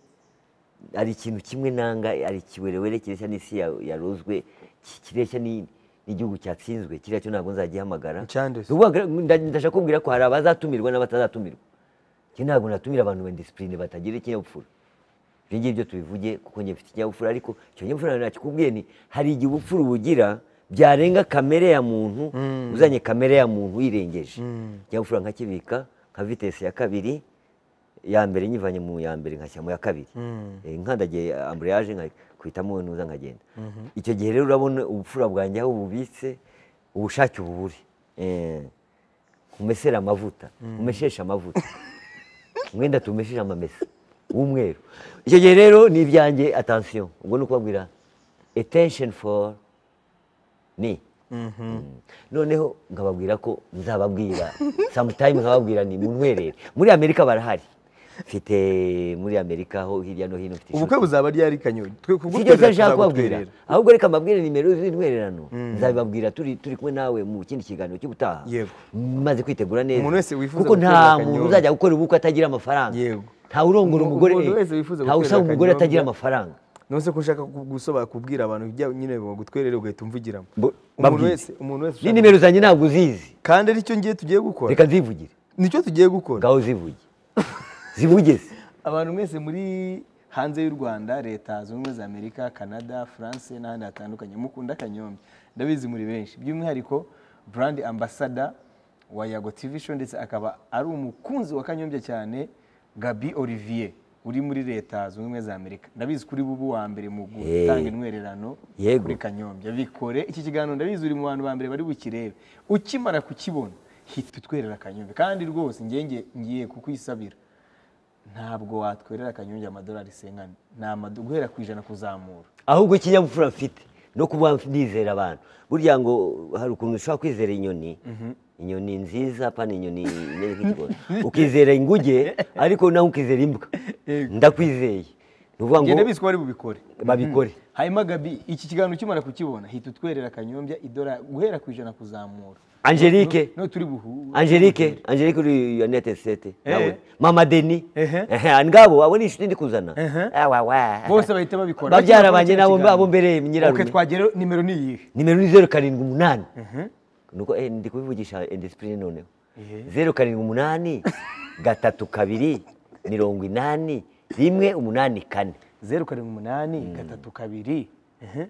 hari ikintu kimwe nanga hari ikiwerewere kireshya n'isi ya- yarozwe ki- kireshya ni- n'igihugu cyatsinzwe kiriya cyo ntabwo nzagihamagara Icyandese. Ni ukuvuga ngo nda- ndashaka kubwira ko hari abazatumirwa n'abatazatumirwa njye ntabwo natumira abantu bendisipurine batagira ikinyabupfura ibyo ngibyo tubivuge kuko njye mfite ikinyabupfura ariko icyo kinyabupfura nakikubwiye ni hari igihe ubupfura ubugira byarenga kamere ya muntu uzanye kamere ya muntu uyirengeje ikinyabupfura nkakibika nka vitesi ya kabiri ya mbere nyivanye mu ya mbere nkashyira mu ya kabiri Eh, nkandagiye ambureyaje nkakuhitamo ntuza nkagenda icyo gihe rero urabona ubupfura bwanjye aho bubitse ubushake ububure Eh, umesere amavuta umesheshe amavuta umwenda tumesheshe amamesa w'umweru icyo gihe rero ni ibyanjye atansiyo ubwo ni ukubabwira attention for ni noneho nkababwira ko nzababwira sometime nkababwira ni muntwerere muri amerika barahari mfite muri amerika ho hirya no hino mfite ubukwe buzaba ryari kanyu twe sibyo kubutwerera nshaka kubabwira tuzagutwerera ahubwo reka mbabwire nimero z'intwererano nzabibabwira turi turi kumwe nawe mu kindi kiganiro cy'ubutaha Yego. maze kwitegura neza Umuntu wese wifuza kuko guterera nta akanyobwa. muntu uzajya gukora ubukwe atagira amafaranga Yego. ntawe urongora Umuntu- umugore umuntu wese wifuza ntawe guterera usaba umugore akanyobwa. atagira amafaranga none se ko ushaka ku- gusoba kubwira abantu ibyo nyine bagutwerere ugahita umvugiramo Bo- umuntu babwire. wese umuntu wese ni ushaka- nimero zanjye ntabwo uzizi kandi aricyo ngiye tugiye gukora reka nzivugire nicyo tugiye gukora ngaho zivuge zivugize abantu mwese muri hanze y'u rwanda leta zunze ubumwe za amerika canada france n'ahandi hatandukanye mukunda kanyombya ndabizi muri benshi by'umwihariko brand ambassador wa yago tv show ndetse akaba ari umukunzi wa kanyombya cyane gabi olivier uri muri leta zunze ubumwe za amerika ndabizi kuri bubu wa mbere mu gutanga intwererano Yego. kuri kanyombya bikore iki kiganiro ndabizi uri mu bantu ba mbere bari bukirebe ukimara kukibona hita utwerera kanyombya kandi rwose ngenge ngiye kukwisabira ntabwo watwerera akanyonge amadolari sengana ni amado guhera ku ijana kuzamura ahubwo ikinyabupfura mfite no kuba nizera abantu burya ngo hari ukuntu ushobora kwizera inyoni inyoni nziza pana inyoni imeze nk'ikigona ukizera inguge ariko nawe ukizera imbwa ndakwizeye ni ukuvuga ngenda ngo bizwi ko bari bubikore babikore hanyuma gabi iki kiganiro ukimara kukibona hita utwerera kanyombya idora guhera ku ijana kuzamura angelique no turi buhu angelique angelique uri yanete sete Eh. nawe mama deni Ehe. Ehe, ngabo abo ni inshuti ndi kuzana Ehe. Awa, wa. bose bahita babikora babyara banjye Bakimara nabo kino abo kiganiro. mbere Ok, nyirarume twagera nimero ni iyihe nimero ni zeru karindwi umunani nuko eh, ndi kubivugisha indisipurine noneho zeru karindwi umunani gatatu kabiri mirongo inani rimwe umunani kane zeru karindwi umunani gatatu kabiri Ehe.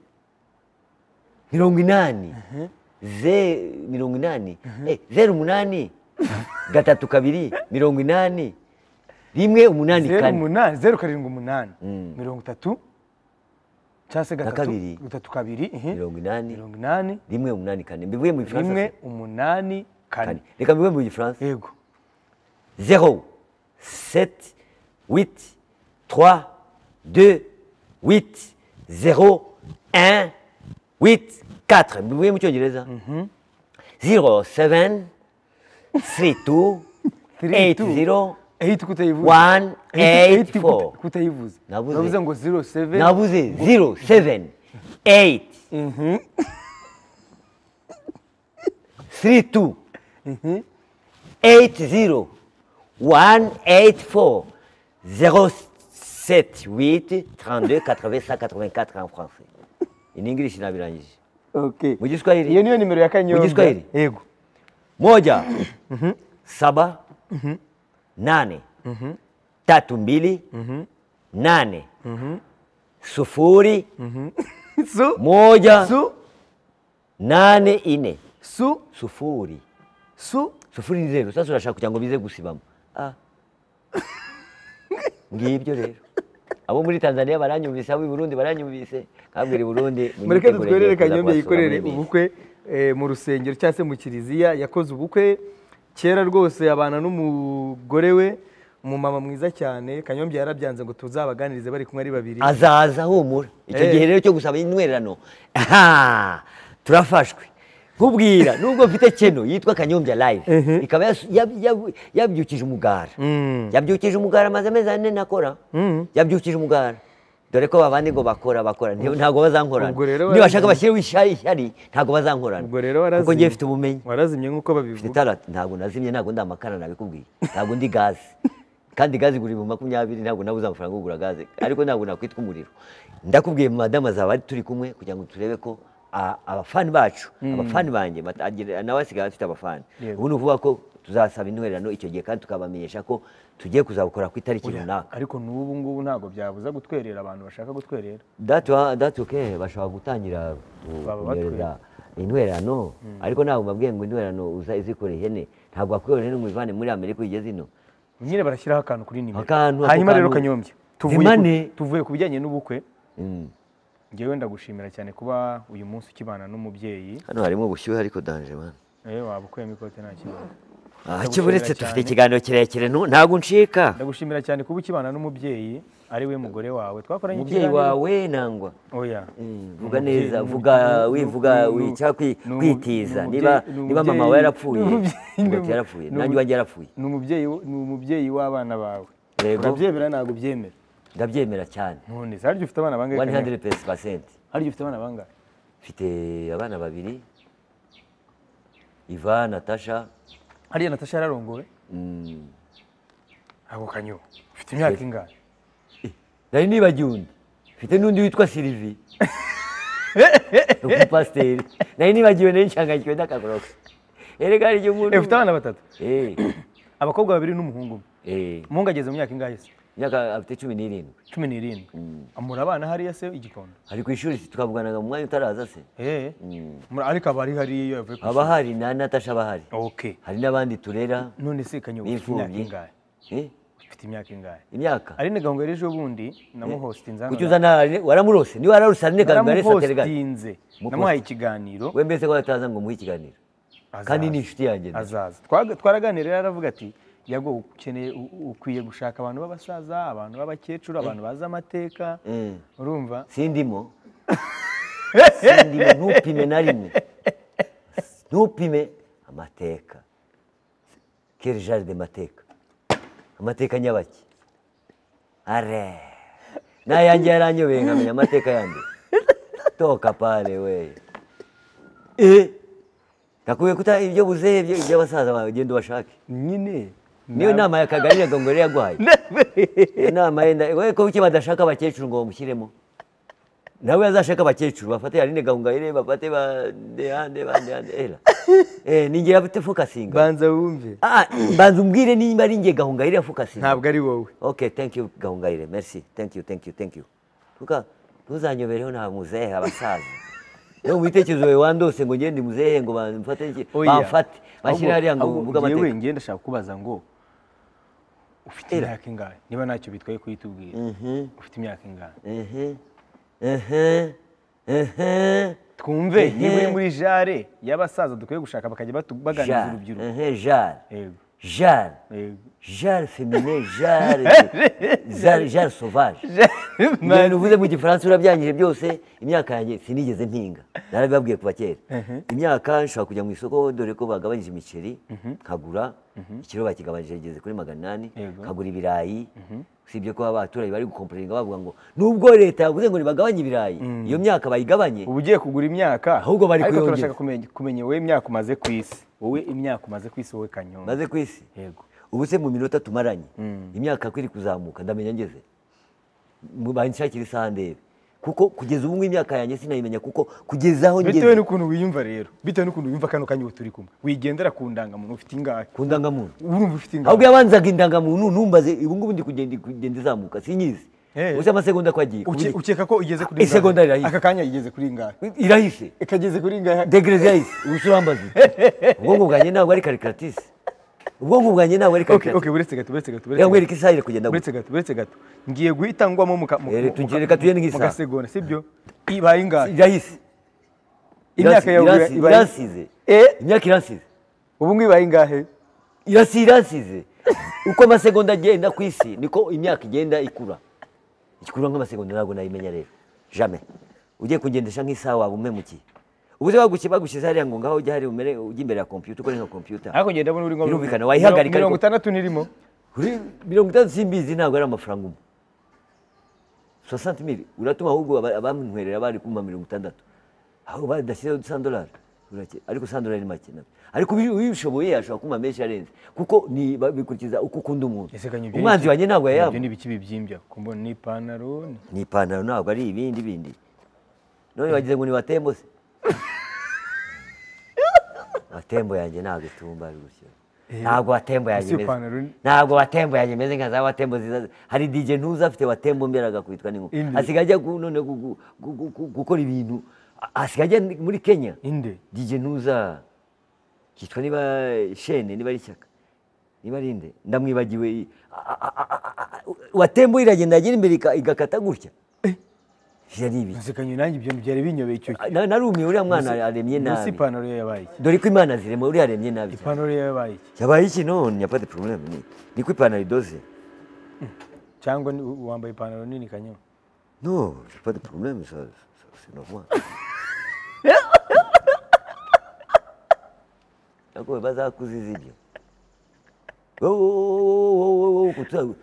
mirongo inani ze mirongo inani Eh, zeru umunani gatatu kabiri mirongo inani rimwe umunani zeru kane umunani zeru karindwi umunani mirongo itatu cyangwa se kabiri. gatatu gatatu kabiri ehe. mirongo inani mirongo inani rimwe umunani kane mbivuye mu gifaransa rimwe se? umunani kane Kane. reka mbivuye mu gifaransa yego zero seti witi twa de witi zero un witi katire mbivuye mu cyongereza zero seveni siri tu Three, eyiti two. zero Eight kutayivuza. One, Eight- eight, eight kuta- four. kutayivuza Nabuze. navuze ngo zero seven nabuze zero seveni eyiti siri tu eyiti zero wani eyiti foru zero seti witi tarande katire sa katire katire en france in english nabirangije okay mu giswahili iyo niyo nimero ya kanyombya Mu Giswahili? yego moja saba nane tatu mbili nane sufuri su moja su nane ine su sufuri su sufuri ni zeru sasa urashaka kugira ngo bize gusibama Ah. ngibyo rero abo muri tanzania baranyumvise abo i burundi baranyumvise kabwira i burundi munyitegure mureke ngiye dutwerere kuza kanyombya kubasura muri yikorere bisi. ubukwe eh, mu rusengero cyangwa se mu kiliziya yakoze ubukwe kera rwose abana n'umugore we umumama mwiza cyane kanyombya yarabyanze ngo tuzabaganirize bari kumwe ari babiri azaza humura icyo Eh. gihe rero cyo gusaba intwererano aha turafashwe nkubwira nubwo mfite keno yitwa kanyombya live ikaba yas- yab- yab- yabyukije umugara Mm. yabyukije umugara amaze amezi ane ntakora yabyukije umugara dore ko babandi ngo bakora bakora nti- ntabwo bazankorana Ubwo rero nibashaka warazi- bashyireho ishyari ishyari ntabwo bazankorana ubwo rero warazimye kuko ngiye mfite ubumenyi warazimye nk'uko mfite babivuga itara ntabwo nazimye ntabwo ndi amakara nabikubwiye ntabwo ndi gaze kandi gaze igura ibihumbi makumyabiri ntabwo nabuze amafaranga yo kugura gaze ariko ntabwo nakwitwa umuriro ndakubwiye madamu azaba ari turi kumwe kugira ngo turebe ko a- abafani bacu abafani banjye bata- agira- nawe asigaye afite abafani Yego. ubu ni ukuvuga ko tuzasaba intwererano icyo gihe kandi tukabamenyesha ko tugiye kuzabukora ku itariki runaka ariko n'ubu ngubu ntabwo byabuza gutwerera abantu bashaka gutwerera datuke bashobora gutangira Baba kunyereza intwererano ariko ntabwo mbabwiye ngo intwererano uza izikora ihene ntabwo wakwiyorera ihene ngo uyivane muri amerika uyigeze ino nyine barashyiraho akantu kuri nimero Akantu, ako hanyuma rero kantu. kanyombya tuvuye Zimane. ku- tuvuye ku bijyanye n'ubukwe Mm. ngewe ndagushimira cyane kuba uyu munsi ukibana n'umubyeyi hano harimo ubushyuhe ariko danje mwana Eh, waba ukuyemo ikote nta kibazo aha Ndagushimira kiburetse cyane. dufite ikiganiro kirekire nu- ntabwo ncika ndagushimira cyane kuba ukibana n'umubyeyi ari we mugore wawe twakoranye umubyeyi ikiganiro- wawe nangwa oya Mm, vuga Ni umubyeyi- neza ni vuga umubyeyi- wivuga ni- ni- wica kwi- ni umu- kwitiza ni niba umubyeyi- ni niba mama wawe umubyeyi- yarapfuye ni umubyeyi- ngo ni ati umu- yarapfuye ni nanjye umu- wanjye yarapfuye ni umubyeyi ni umubyeyi w'abana bawe Yego. urabyemera ntabwo ubyemera ndabyemera cyane none se harya ufite abana bangahe Kanyombya? 100% harya ufite abana bangahe mfite abana babiri iva natasha hariya natasha yararongowe mm, ako kanyo ufite imyaka ingana nari nibagiwe undi mfite n'undi witwa silivi umupasiteri nari nibagiwe nari nshangayikiwe n'akagoroka erega hari igihe umuntu Eh, ufite abana batatu Eh, abakobwa babiri n'umuhungu umwe eh, umuhungu ageze mu myaka ingahe se imyaka afite cumi n'irindwi cumi n'irindwi amura abana hariya se igikondo ari ku ishuri twavuganaga mu mwanya utaraza se Eh, mura- ariko aba ari hariya iyo yavuye ku haba ishuri hari na natasha aba hari okay hari n'abandi turera none se kanyo ufite imyaka b'imfubyi ingahe Eh, ufite imyaka ingahe imyaka ari ni gahunda ejo bundi namuhostinze hano kuki uzana waramurosa niba wararusa none kaganga resa telegani naramuhostinze Muposti. namuhaye ikiganiro we mbese ko ataza ngo muhe ikiganiro kandi ni inshuti yanjye na- azaza Twaga- twaraganiriye rero aravuga ati yago ukeneye u- ukwiye gushaka abantu b'abasaza abantu b'abakecuru abantu bazi amateka Mm. urumva sindimo sindimo ntupime na rimwe ntupime amateka kere jaride amateka amateka nyabaki are n'ayanjye yaranyobeye nkamenya amateka yandi toka pale we eh nakubwiye kuta ibyo buzehe by'abasaza bawe genda ubashake nyine niyo nama ya kagari ya gongore yaguhaye iyo nama yenda we ko kuki badashaka abakecuru ngo bamushyiremo nawe azashaka abakecuru bafate yarine gahungayire bafate ba ndehande ba ndehande era eh ni ngewe abite fokasinga banza wumve ah mbanza umbwire nimba ari nge gahungayire ya fokasinga ntabwo ari wowe Okay, thank you Gahongayire. Merci. Thank you, thank you, thank you. Kuka ntuzanyobereho nta muzehe abasaza. No mubitekerezo we wandose ngo ngende muzehe ngo bamfate iki? Oya. Bamfate. Bashyira hariya ngo Ahubwo- mvuga ahubwo amateka. Yewe njye ndashaka kubaza ngo ufite imyaka ingahe niba ntacyo bitwaye kuyitubwira ufite imyaka ingahe Mhm. Mhm. Mhm. twumve Ehe. niba uri muri jare y'abasaza dukwiye gushaka bakajya batu- baganiriza Jean. urubyiruko Mhm, Jean. Yego, Jean. yego. Jean féminin, Jean. Jean sauvage. ibintu uvuze mu gifaransa urabyangije byose imyaka yanjye sinigeze mpinga narabibabwiye kuva kera imyaka nshobora kujya mu isoko dore ko bagabanyije imiceri nkagura ikiro bakigabanije rigeze kuri magana inani Yego. nkagura ibirayi usibye ko abaturage bari gukomporinga bavuga ngo nubwo leta yavuze ngo ntibagabanye ibirayi iyo myaka bayigabanye ubu ugiye kugura imyaka Ahubwo bari ariko kuyongeza. turashaka kumenya kumenya wowe imyaka umaze ku isi wowe imyaka umaze ku isi wowe kanyonga maze ku isi yego ubu se mu minota tumaranye imyaka ko iri kuzamuka ndamenya ngeze Mu- banshakira isaha ndebe kuko kugeza ubu ngubu imyaka yanjye sinayimenya kuko kugeza aho bitewe ngeze n'ukuntu wiyumva rero bitewe n'ukuntu wiyumva kano kanya ubu turi kumwe wigendera ku ndangamuntu ufite ingahe ku ndangamuntu urumva ufite ahubwo ingahe yabanzaga indangamuntu ntumbaze ubu ngubu ndi kugenda kugenda izamuka sinyizi Eh. ubusa amasegonda ko agiye Uke- kuburyo- ukeka ko igeze kuri ingahe? Isegonda rirahise. aka kanya igeze kuri ingahe irahise ikageze kuri ingahe degrezi yahise ubusa urambaza iki? ubwonko bwanjye ntabwo ari karikaratisi ubwonko bwanjye ntabwo ari okay okay karikaratisi buretse gato buretse gato buretse reka gato nkwereke isaha iri kugenda gutya buretse gato buretse gato ngiye guhita ngwamo mu ka- mu- Eh, mu- tugiye- mu- reka tugende mu- mu nk'isaha. gasegonda sibyo ibaye ingahe irahise imyaka Iransi- yawe iransi- ibaye iransize eh imyaka iransize ubu ngubu ibaye ingahe irasi iransize uko amasegonda agenda ku isi niko imyaka igenda ikura ikura nk'amasegonda ntabwo nayimenya rero jame ugiye kugendesha nk'isaha waba umpemukiye ubuze bagushye bagushyize hariya ngo ngaho ujye hari umere ujye imbere ya kompiyuta ukore nka kompiyuta hakurya ndabona uri ngombwa Birumvikana, wayihagarika mirongo ariko- itandatu nirimo Kuri mirongo itandatu simbizi ntabwo ari amafaranga umwe soixante mille uratuma ahubwo aba- abamwerera bari kumpa mirongo itandatu aho badashyizeho sandolari ariko sandolari ni make nabyo ariko ubi- ubishoboye ashobora kumpa menshi arenze kuko ni ba- bikurikiza uko ukunda umuntu Ese kanya ibyo ni umwanzi iki? wanjye ntabwo ibyo yayamba ni ibiki bibyimbya kumbo ni ipantaro ni- ni ipantaro ntabwo ari ibindi bindi none wagize ngo ni watembo se watembo yanjye ntabwo itumba ari gutyo ntabwo watembo yanjye Ese imeze ipantaro ni- ntabwo watembo yanjye imeze nka za watembo ziza hari DJ ntuza afite watembo mbere agakubitwa n'inkuba Indi. asigaye ajya gu- none gu- gu- gu- gu- gu- gukora ibintu a- asigaye ajya muri Kenya inde DJ ntuza kitwa niba shene niba ari ishyaka niba ari inde ndamwibagiwe i- a- a- a- a- a- a- watembo iragenda yagira imbere ika- igakata gutya ivyo ari ibiki nsekanye nanjye ibyo byari binyobeye icyo gihe Na- narumiwe uriya mwana aremye Mbese nabi ipantaro ye yabaye iki dore ko imana zirema uriya aremye nabi cyane. ipantaro ye yabaye iki yabaye iki none yapate problème ni niko ipantaro idoze cyangwa ni- wambaye ipantaro nini kanyama no j'ai pas de problème ça ça, c'est normal nako bazakuziza ibyo wowe, wowe, wowe, wowe, kutuza-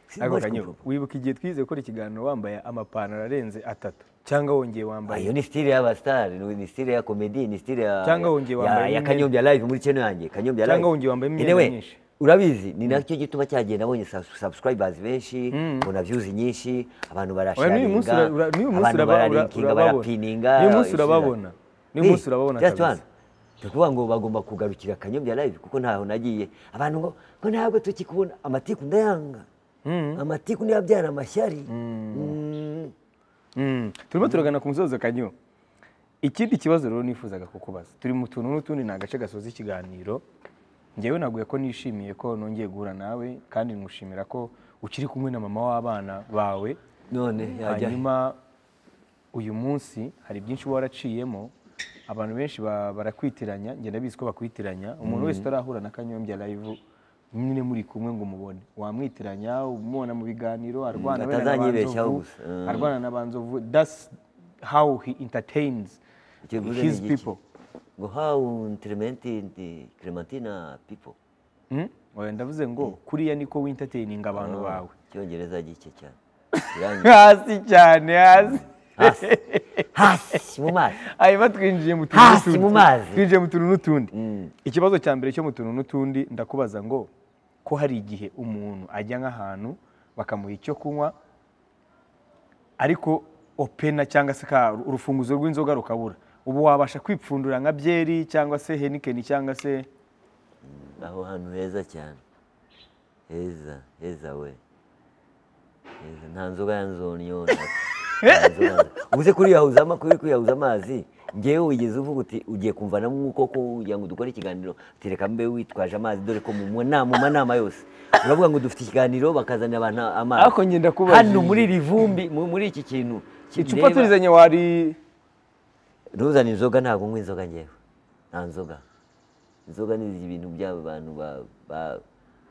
si- ariko moi, je kanyama comprends pas. wibuka igihe twize gukora ikiganiro wambaye amapantaro arenze atatu cyangwa wongeye Ah, wambaye iyo ni style y'abasitari ni style ya komedi ni style ya Cyangwa wongeye ya- wambaye ya imyenda. kanyombya live muri channel yanjye kanyombya live Cyangwa wongeye wambaye imyenda Anyway, myinshi. urabizi ni nacyo gituma cyagiye nabonye subs- subscribers benshi mbona views nyinshi abantu Oya, n'uyu munsi ura- barasharinga ura- n'uyu munsi abantu uraba- ura- bararinkinga urababona. barapininga N'uyu munsi isubiza. urababona. N'uyu Eh, munsi urababona just kabisa. one. Ni ukuvuga ngo bagomba kugarukira kanyombya live kuko ntaho nagiye abantu ngo ngo ntabwo tukikubona amatiku ndayanga amatiku niyo abyara amashyari Mm. Mm. turimo turagana ku musozo kanyo ikindi kibazo rero nifuzaga kukubaza turi mu tuntu n'utundi ni agace gasoza ikiganiro njyewe naguye ko nishimiye ko nongeye guhura nawe kandi nkushimira ko ukiri kumwe na mama w'abana bawe none yajya he? hanyuma uyu munsi hari byinshi uba waraciyemo abantu benshi ba- barakwitiranya ngenda bizi ko bakwitiranya umuntu wese utarahura na kanyombya live nyine muri kumwe ngo umubone wamwitiranya umubona mu biganiro arwana wenda na atazanyibeshyaho Banzovu, gusa. Mm. arwana na banzovu that's how he entertains Icyo bivuze ni his iki? people ngo how Clementine, Clementina people. Mm? Oya, ndavuze ngo kuriya niko wintertaining abantu bawe Icyongereza gike cyane. irangiye. hasi cyane hasi hasi mu mazi hanyuma twinjiye mu tuntu Hasi n'utundi. mu mazi. twinjiye mu tuntu n'utundi Mm. ikibazo cya mbere cyo mu tuntu n'utundi ndakubaza ngo ko hari igihe umuntu ajya nk'ahantu bakamuha icyo kunywa ariko opena cyangwa se ka- urufunguzo rw'inzoga rukabura ubu wabasha kwipfundura nka byeri cyangwa se henikeni cyangwa se aho hantu heza cyane heza heza we heza nta nzoga ya nzonyona Nta nzoga ya nzo- ubu se kuriyahuza ama- kuri kwiyahuza amazi ngewe wigeze uvuga uti ugiye kumvana nk'uko kugira ngo dukore ikiganiro tereka mbe witwaje amazi dore ko mu mu nama mu nama yose uravuga ngo dufite ikiganiro bakazanira abantu amazi Ariko njye ndakubajije. hano muri iri vumbi mu- muri iki kintu icupa kireba- turizanye wari ntuzane inzoga ntabwo unywa inzoga ngewe nta nzoga inzoga ni ibintu by'abo bantu ba- ba-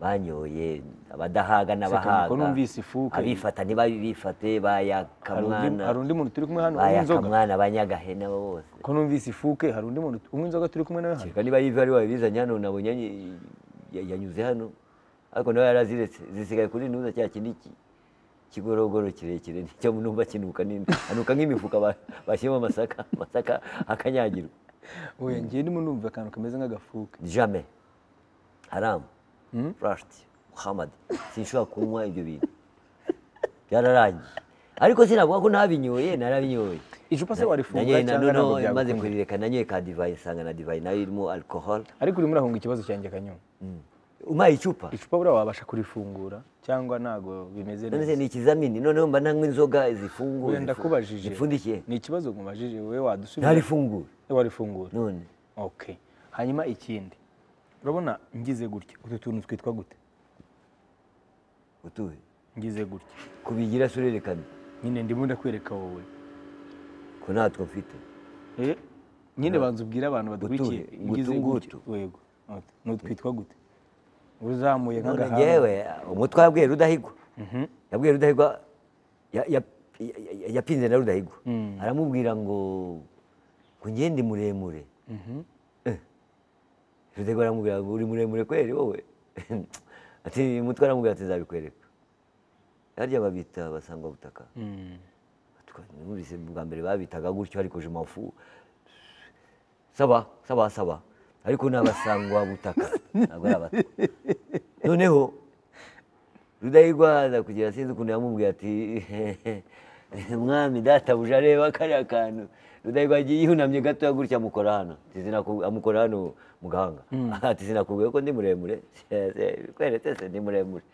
banyoye abadahaga n'abahaga ko numvise ifuka. abifata ntibabifate hari undi- bayakamwana hari undi muntu turi kumwe hano unywa inzoga bayakamwana abanyagahene abo bose ko numvise ifuke hari undi muntu unywa inzoga turi kumwe nawe hano kereka niba yivi ari wabizanye hano nabonye any- ya- yanyuze hano ariko nawe yaraziretse zisigaye kuri ntuza cya kindi ki- kigorogoro kirekire nicyo numva kinuka ni- anuka nk'imifuka ba- bashyiramo amasaka amasaka akanyagirwa oya ngewe ndimo numva akantu kameze nk'agafuke Jamais. Haram. Rashti. Muhammad. Sinshobora kunywa ibyo bintu. Byararangiye. Ariko sinavuga ko ntabinyoye, narabinyoye. icupa se warifunga Nanyoye na cyangwa ntabwo none maze byagukunda? kurireka nanyoye ka divayi nsanga na divayi nayo irimo alcohol. ariko urimo urahunga ikibazo cyanjye kanyuma Umpaye icupa. icupa buriya wabasha kurifungura cyangwa ntabwo bimeze None neza se ni ikizamini noneho mba ntanywa inzoga zifunguye. Oya, ndakubajije Zipfundikiye. ni ikibazo nkubajije wowe wadusubiza Ntarifunguye. warifungura None. okay hanyuma ikindi urabona ngize gutya utu tuntu twitwa gute Utuwe. ngize gutya Kubigira surerekana. nyine ndimo ndakwereka wowe Ko natwo mfite. Eh, nyine banza ubwire abantu badukurikiye Gutuye, ngize gutu, gutya gutu. yego Ati, ni utwitwa gute uzamuye None nk'agahanga ngewe umutwe wabwiye Rudahigwa yabwiye Rudahigwa ya- ya- ya- ya- yapinze na Rudahigwa aramubwira ngo ngo njye ndi muremure Eh. Rudahigwa aramubwira ngo uri muremure kweri wowe ati umutwe aramubwira ati nzabikwereka harya babita basangwa butaka Mm. numvise bwa mbere babitaga gutyo ariko je mafu saba saba saba ariko ni abasangwa butaka ntabwo ari abato noneho rudahigwa aza kugira sinzi ukuntu yamubwiye ati mwami databuja areba kariya kantu rudahigwa yagiye yihunamye gato gutya amukora hano Ati, "Sinaku- amukora hano mu gahanga ati sinakubwiye ko ndi muremure kweretse se ndi muremure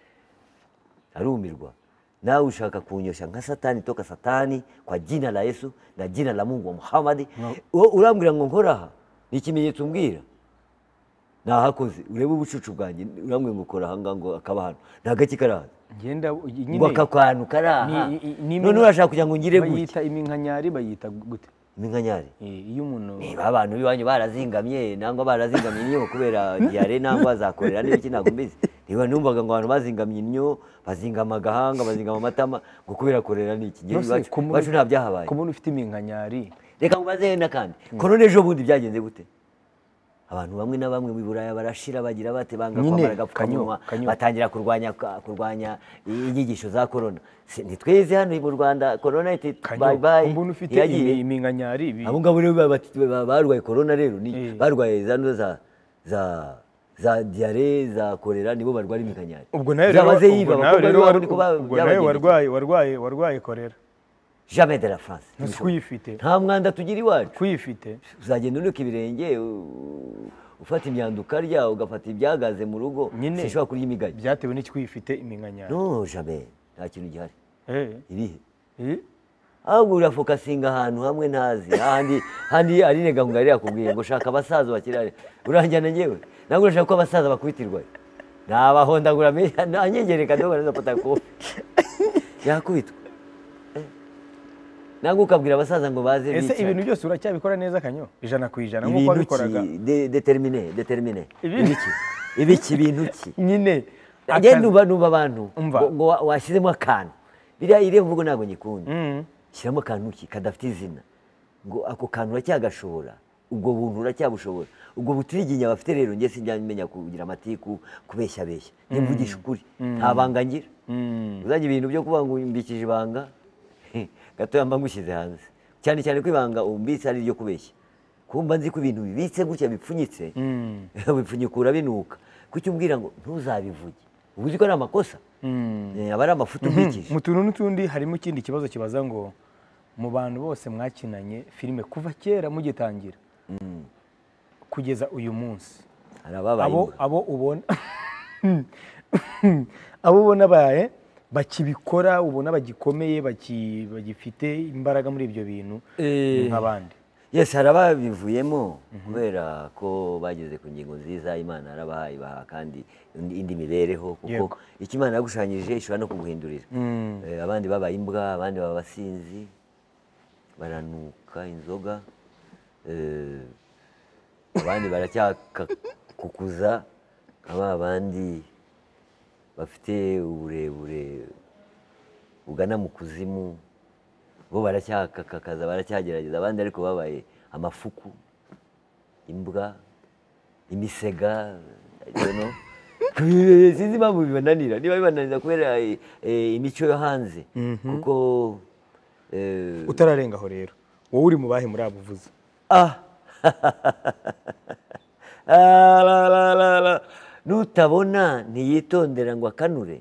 arumirwa nawe ushaka kunyosha nka satani toka satani kwa jina la yesu na jina la mungu wa muhamadi Uwo urambwira ngo nkoraha ni ikimenyetso umbwira nahakoze urebe ubucucu bwanjye urambwira ngo kora ahangaha ngo akaba hano nta gake karaha ngenda ngo nyine aka kantu karaha Ni- i- ni- none urashaka kugira ngo ngire gutya bayita iminkanyari bayita gute iminkanyari Eh, iyo umuntu niba abantu b'iwanyu barazingamye nangwa barazingamye inyo kubera diyare nangwa zakorera n'ibiki ntabwo mbizi niba numvaga ngo abantu bazingamye inyo bazingama agahanga bazingama amatama ngo kubera korera n'iki ngewe Nonese iwacu ku muntu- iwacu nta byahabaye ku muntu ufite iminkanyari reka mubaze n'akandi ko none ejo bundi byagenze gute abantu bamwe na bamwe mu buraya barashira bagira bate banga Nyine, kwambara agapfukamunwa kanyo, kanyo. batangira kurwanya kurwanya inyigisho za korona Si- ntitweze hano mu rwanda korona iti kanyo, bye bye ku muntu ufite yagiye imi- iminkanyari bi- abo ngabo rero ba- ba- ba- barwaye korona rero ni Eh. barwaye za nzo za za za diyare za korera nibo barwara imikanyari ubwo nawe rero zabaze yiba ubwo nawe abakobwa rero b'iwabo war- niko ubwo nawe byabagendekeye warwaye warwaye warwaye korera jamais de la france Ntasi kuyifite nta mwanda tugira iwacu kuyifite uzagenda unuka ibirenge u- ufata imyanda ukarya ugafata ibyagaze mu rugo Nyine. sinshobora kurya imigagi byatewe n'iki kuyifite iminkanyari no jamais nta kintu gihari Eh, irihe eh, ahubwo urafokasinga ahantu hamwe ntazi ahandi handi arine gahunda yari yakubwiye ngo shaka abasaza bakirare uranjyana njyewe ntabwo urashaka ko abasaza bakubitirwa nabahondagura anyegereka ntabwo barazafata kofi yakubitwa Eh. ntabwo ukabwira abasaza ngo baze ese bicara. ibintu byose uracyabikora neza kanyo ijana ku ijana nk'uko ibintu wabikoraga ki de- determine determine Ibintu- ibiki ibiki bintu ki nyine agenda akazi- numva numva abantu Umva. ngo ngo wa- washyizemo akantu biriya iriya mvugo ntabwo nyikunda Mm. shyiramo akantu ki kadafite izina ngo ako kantu uracyagashoboraga ubwo buntu uracyabushobora ubwo butiriginya bafite rero njye sinjyamenya kugira amatiku kubeshya beshya nimvugisha ukuri nta banga ngira uzajya ibintu byo kuba ngo umbikije ibanga gatoya mba ngushyize hanze cyane cyane ko ibanga umbitse ari iryo kubeshya kumba nzi ko ibintu bibitse gutya bipfunyitse bipfunyikura binuka kuki umbwira ngo ntuzabivuge uba uzi ko ari amakosa Eh, aba ari amafuta umbikije mu tuntu n'utundi harimo ikindi kibazo kibaza ngo mu bantu bose mwakinanye filime kuva kera mugitangira kugeza uyu munsi hari ababaye abo imbwa. abo ubona abo ubona baye bakibikora ubona bagikomeye baki- bagifite imbaraga muri ibyo bintu ni nk'abandi yes hari ababivuyemo kubera ko bageze ku ngingo nziza imana yarabahaye ibaha kandi indi indi mibereho kuko Yego. icyo imana yagushanyije ishobora no kuguhindurira Mm. Eh, abandi babaye imbwa abandi baba abasinzi baranuka inzoga eh, abandi baracyakukuza aba abandi bafite uburebure bugana mu kuzimu bo baracyakakaza baracyagerageza abandi ariko babaye amafuku imbwa imisega I don't know. sinzi impamvu bibananira niba bibananira kubera eh, eh, imico yo hanze kuko eh, utararenga aho rero wowe uri mu bahe muri abo uvuze Ah! Ah, la, la, la, la. nutabona ntiyitondera ngo akanure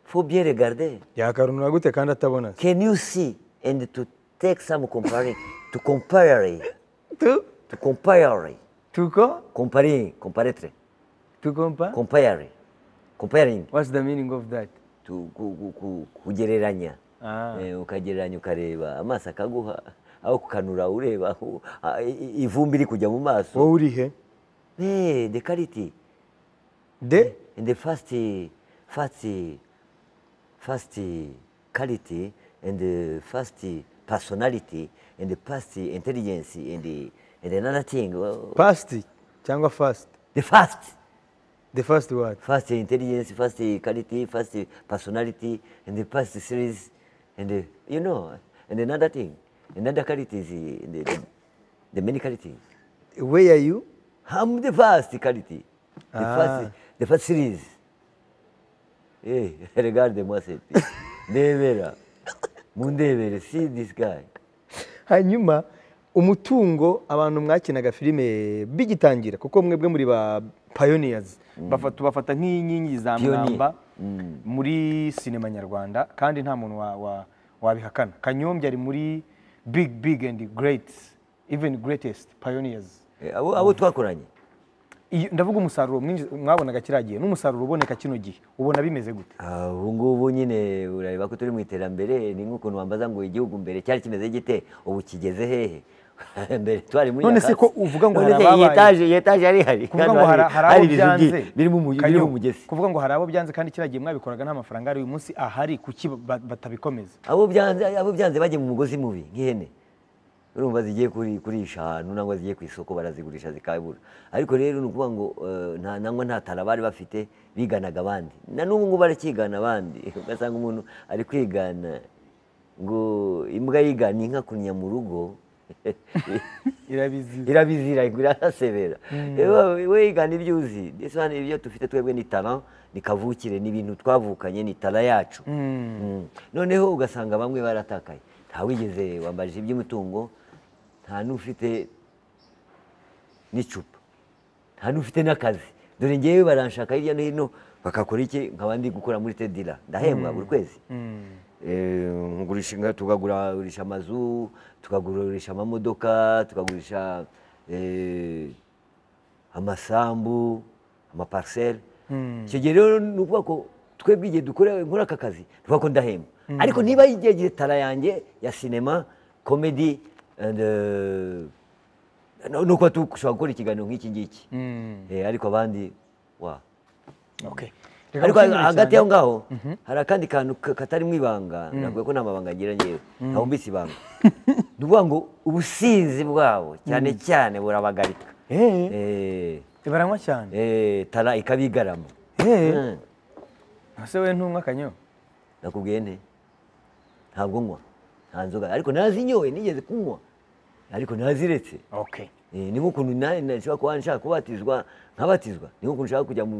fo bien regarder yakarunura gute kandi atabona se? can you see and to take some comparing to compare tu to compare tuko comparing comparatre tukompa compare comparing what's the meaning of that to ku- ku- ku- kugereranya Ah. Eh, ukagereranya ukareba amaso akaguha aho kukanura ureba aho- ah, i- i- ivumbi iri kujya mu maso wowe uri he Eh, the clarity de in the first uh, first uh, first uh, quality and the first uh, personality and the first uh, intelligence and the and another thing well, past cyangwa fast the first the first word first intelligence first uh, quality first uh, personality and the first series and the, you know and another thing another quality is uh, the, the, the many qualities where are you I'm the first quality the Ah. first the first series Eh, regarde-moi cette ndebera mundebere see this guy hanyuma umutungo abantu mwakinaga filime bigitangira kuko mwebwe muri ba pioneers bafata bafata nk'inkingi za Pioneer. mwamba muri sinema nyarwanda kandi nta muntu wa- wa- wabihakana kanyombya ari muri big big and great even greatest pioneers Eh, abo abo twakoranye Iyo- ndavuga umusaruro mwinshi- mwabonaga kiriya gihe n'umusaruro uboneka kino gihe ubona bimeze gute Ah, ubu ngubu nyine urareba ko turi mu iterambere ni nk'ukuntu wambaza ngo igihugu mbere cyari kimeze gite ubu kigeze hehe mbere twari muri None se nyakatsi. ko uvuga ngo None hari se iyi ababaye? etaje iyi etaje yari ihari kuvuga Hano ngo hari- hari hari hari abo ibisugi byanze birimo umu- Kanyo, birimo umugezi kuvuga ngo hari abo byanze kandi kiriya gihe mwabikoraga nta mafaranga ari uyu munsi ahari kuki ba- batabikomeza abo byanze abo byanze bagiye mu mugozi mubi nk'ihene urumva zigiye kuri- kurisha ahantu nangwa zigiye ku isoko barazigurisha zikabura ariko rero ni ukuvuga ngo eh, nta nangwa nta tara bari bafite biganaga abandi na n'ubu ngubu barakigana abandi ugasanga umuntu ari kwigana ngo imbwa yigana inka kunnya mu rugo irabizi irabizira irahasebera Ewe- we yigana ibyo uzi ndetse hano ibyo dufite twebwe ni talent ni kavukire ni ibintu twavukanye ni tara yacu Mm. noneho ugasanga bamwe baratakaye nta wigeze wambajije iby'umutungo nta n'ufite n'icupa nta n'ufite n'akazi dore ngewe baranshaka hirya no hino bakakora iki nkaba ndi gukora muri tedira ndahembwa buri kwezi Eh, ngurisha inka tukagurisha amazu tukagurisha amamodoka tukagurisha eh, amasambu amapariseri icyo gihe rero ni ukuvuga ko twebwe igihe dukora nkora aka kazi tuvuga ko ndahemba ariko niba yigeze tara yanjye ya sinema komedi and, eh, no no kuba dushobora gukora ikiganiro nk'iki ngiki Eh, ariko abandi wa Okay. Reka ariko gukenyera hagati cyane. y'aho ngaho hari akandi kantu ka- katari mu ibanga navuga ko nta mabanga ngira ngewe ntabwo mbisi ibanga ni ukuvuga ngo ubusinzi bwabo cyane cyane burabagarika Eh, Eh, baranywa cyane eh, tara ikabigarama Eh. Mm. ese we ntumwa kanyo nakubwiye nte ntabwo nywa nta nzoga ariko nazinyoye nigeze kunywa ariko naziretse okay Eh, Eh, ni nk'ukuntu nanjye nashobora kuba nshaka kubatizwa nkabatizwa ni nk'ukuntu nshaka kujya mu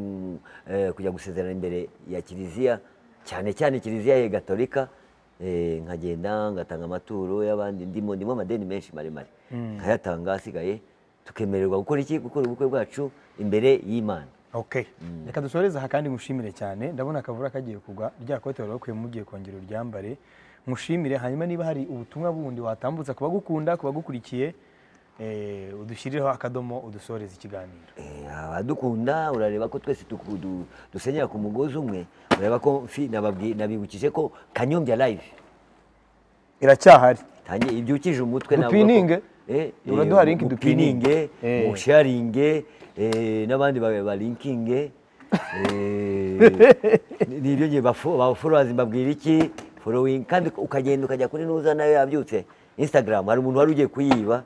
eh, kujya gusezerana imbere ya kiliziya cyane cyane kiliziya ya gatolika eh, nkagenda ngatanga amaturo y'abandi ndimo ndimo amadeni menshi maremare nkayatanga asigaye tukemererwa gukora iki gukora ubukwe bwacu imbere y'imana okay reka dusoreze aha kandi ngushimire cyane ndabona akavura kagiye kugwa rya kote wari wakuyemo ugiye kongera uryambare ngushimire hanyuma niba hari ubutumwa bundi watambutsa ku bagukunda ku bagukurikiye eh, udushyirireho akadomo udusoreze ikiganiro Eh, abadukunda urareba ko twese tuku- du- dusenyera ku mugozi umwe urareba ko mfi- nababwi- nabibukije ko kanyombya live iracyahari tangiye ibyukije umutwe navuga ko- Dupininge. Eh, eh, Uraduha link mu dupininge. pininge, Eh. mu sharinge eh, n'abandi ba- balinkinge eh, ni- ni ibyo ngiye bafo- baforowazi mbabwira iki forowingi kandi ukagenda ukajya kuri nuza nayo yabyutse instagram hari umuntu wari ugiye kuyiba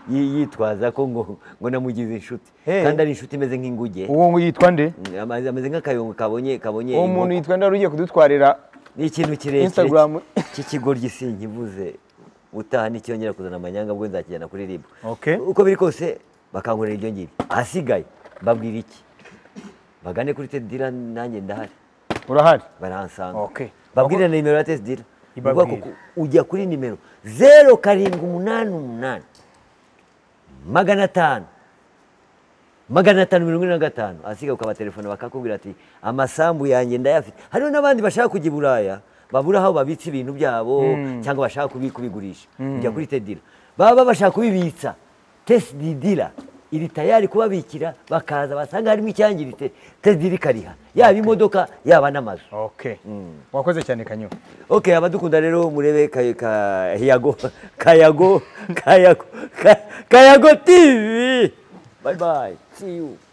yi- yitwaza ko ngo ngo namugize inshuti Eh. kandi ari inshuti imeze nk'inguge uwo ngo yitwa nde Amaze- ameze nk'akayongo kabonye kabonye uwo muntu inkoko. yitwa nde wari ugiye kudutwarira ni ikintu kirekire Instagram. cy'ikigoryi sinkivuze utaha n'icyongera kuzana amanyanga bwo nzakijyana kuri ribu Okay. uko biri kose bakankorera ibyo ngibyo ahasigaye mbabwira iki bagane kuri tedira nanjye ndahari urahari barahansanga Okay. babwire na nimero ya tedira Ibabwire. Ni ukuvuga ko ujya kuri nimero zeru karindwi umunani umunani magana atanu magana atanu mirongo ine na gatanu ahasigaye ukabatelefona bakakubwira ati amasambu yanjye ndayafite hariho n'abandi bashaka kujya i buraya babura aho babitsa ibintu byabo cyangwa bashaka kubi- kubigurisha ujya kuri tedira baba bashaka kubibitsa tesididira iri tayari kubabikira bakaza basanga harimo icyangiritse tesidira ikariha yaba imodoka yaba n'amazu okay wakoze cyane kanyo ok abadukunda rero murebe kay- ka- yago kayago kayago ka- kayago tv bye bye see you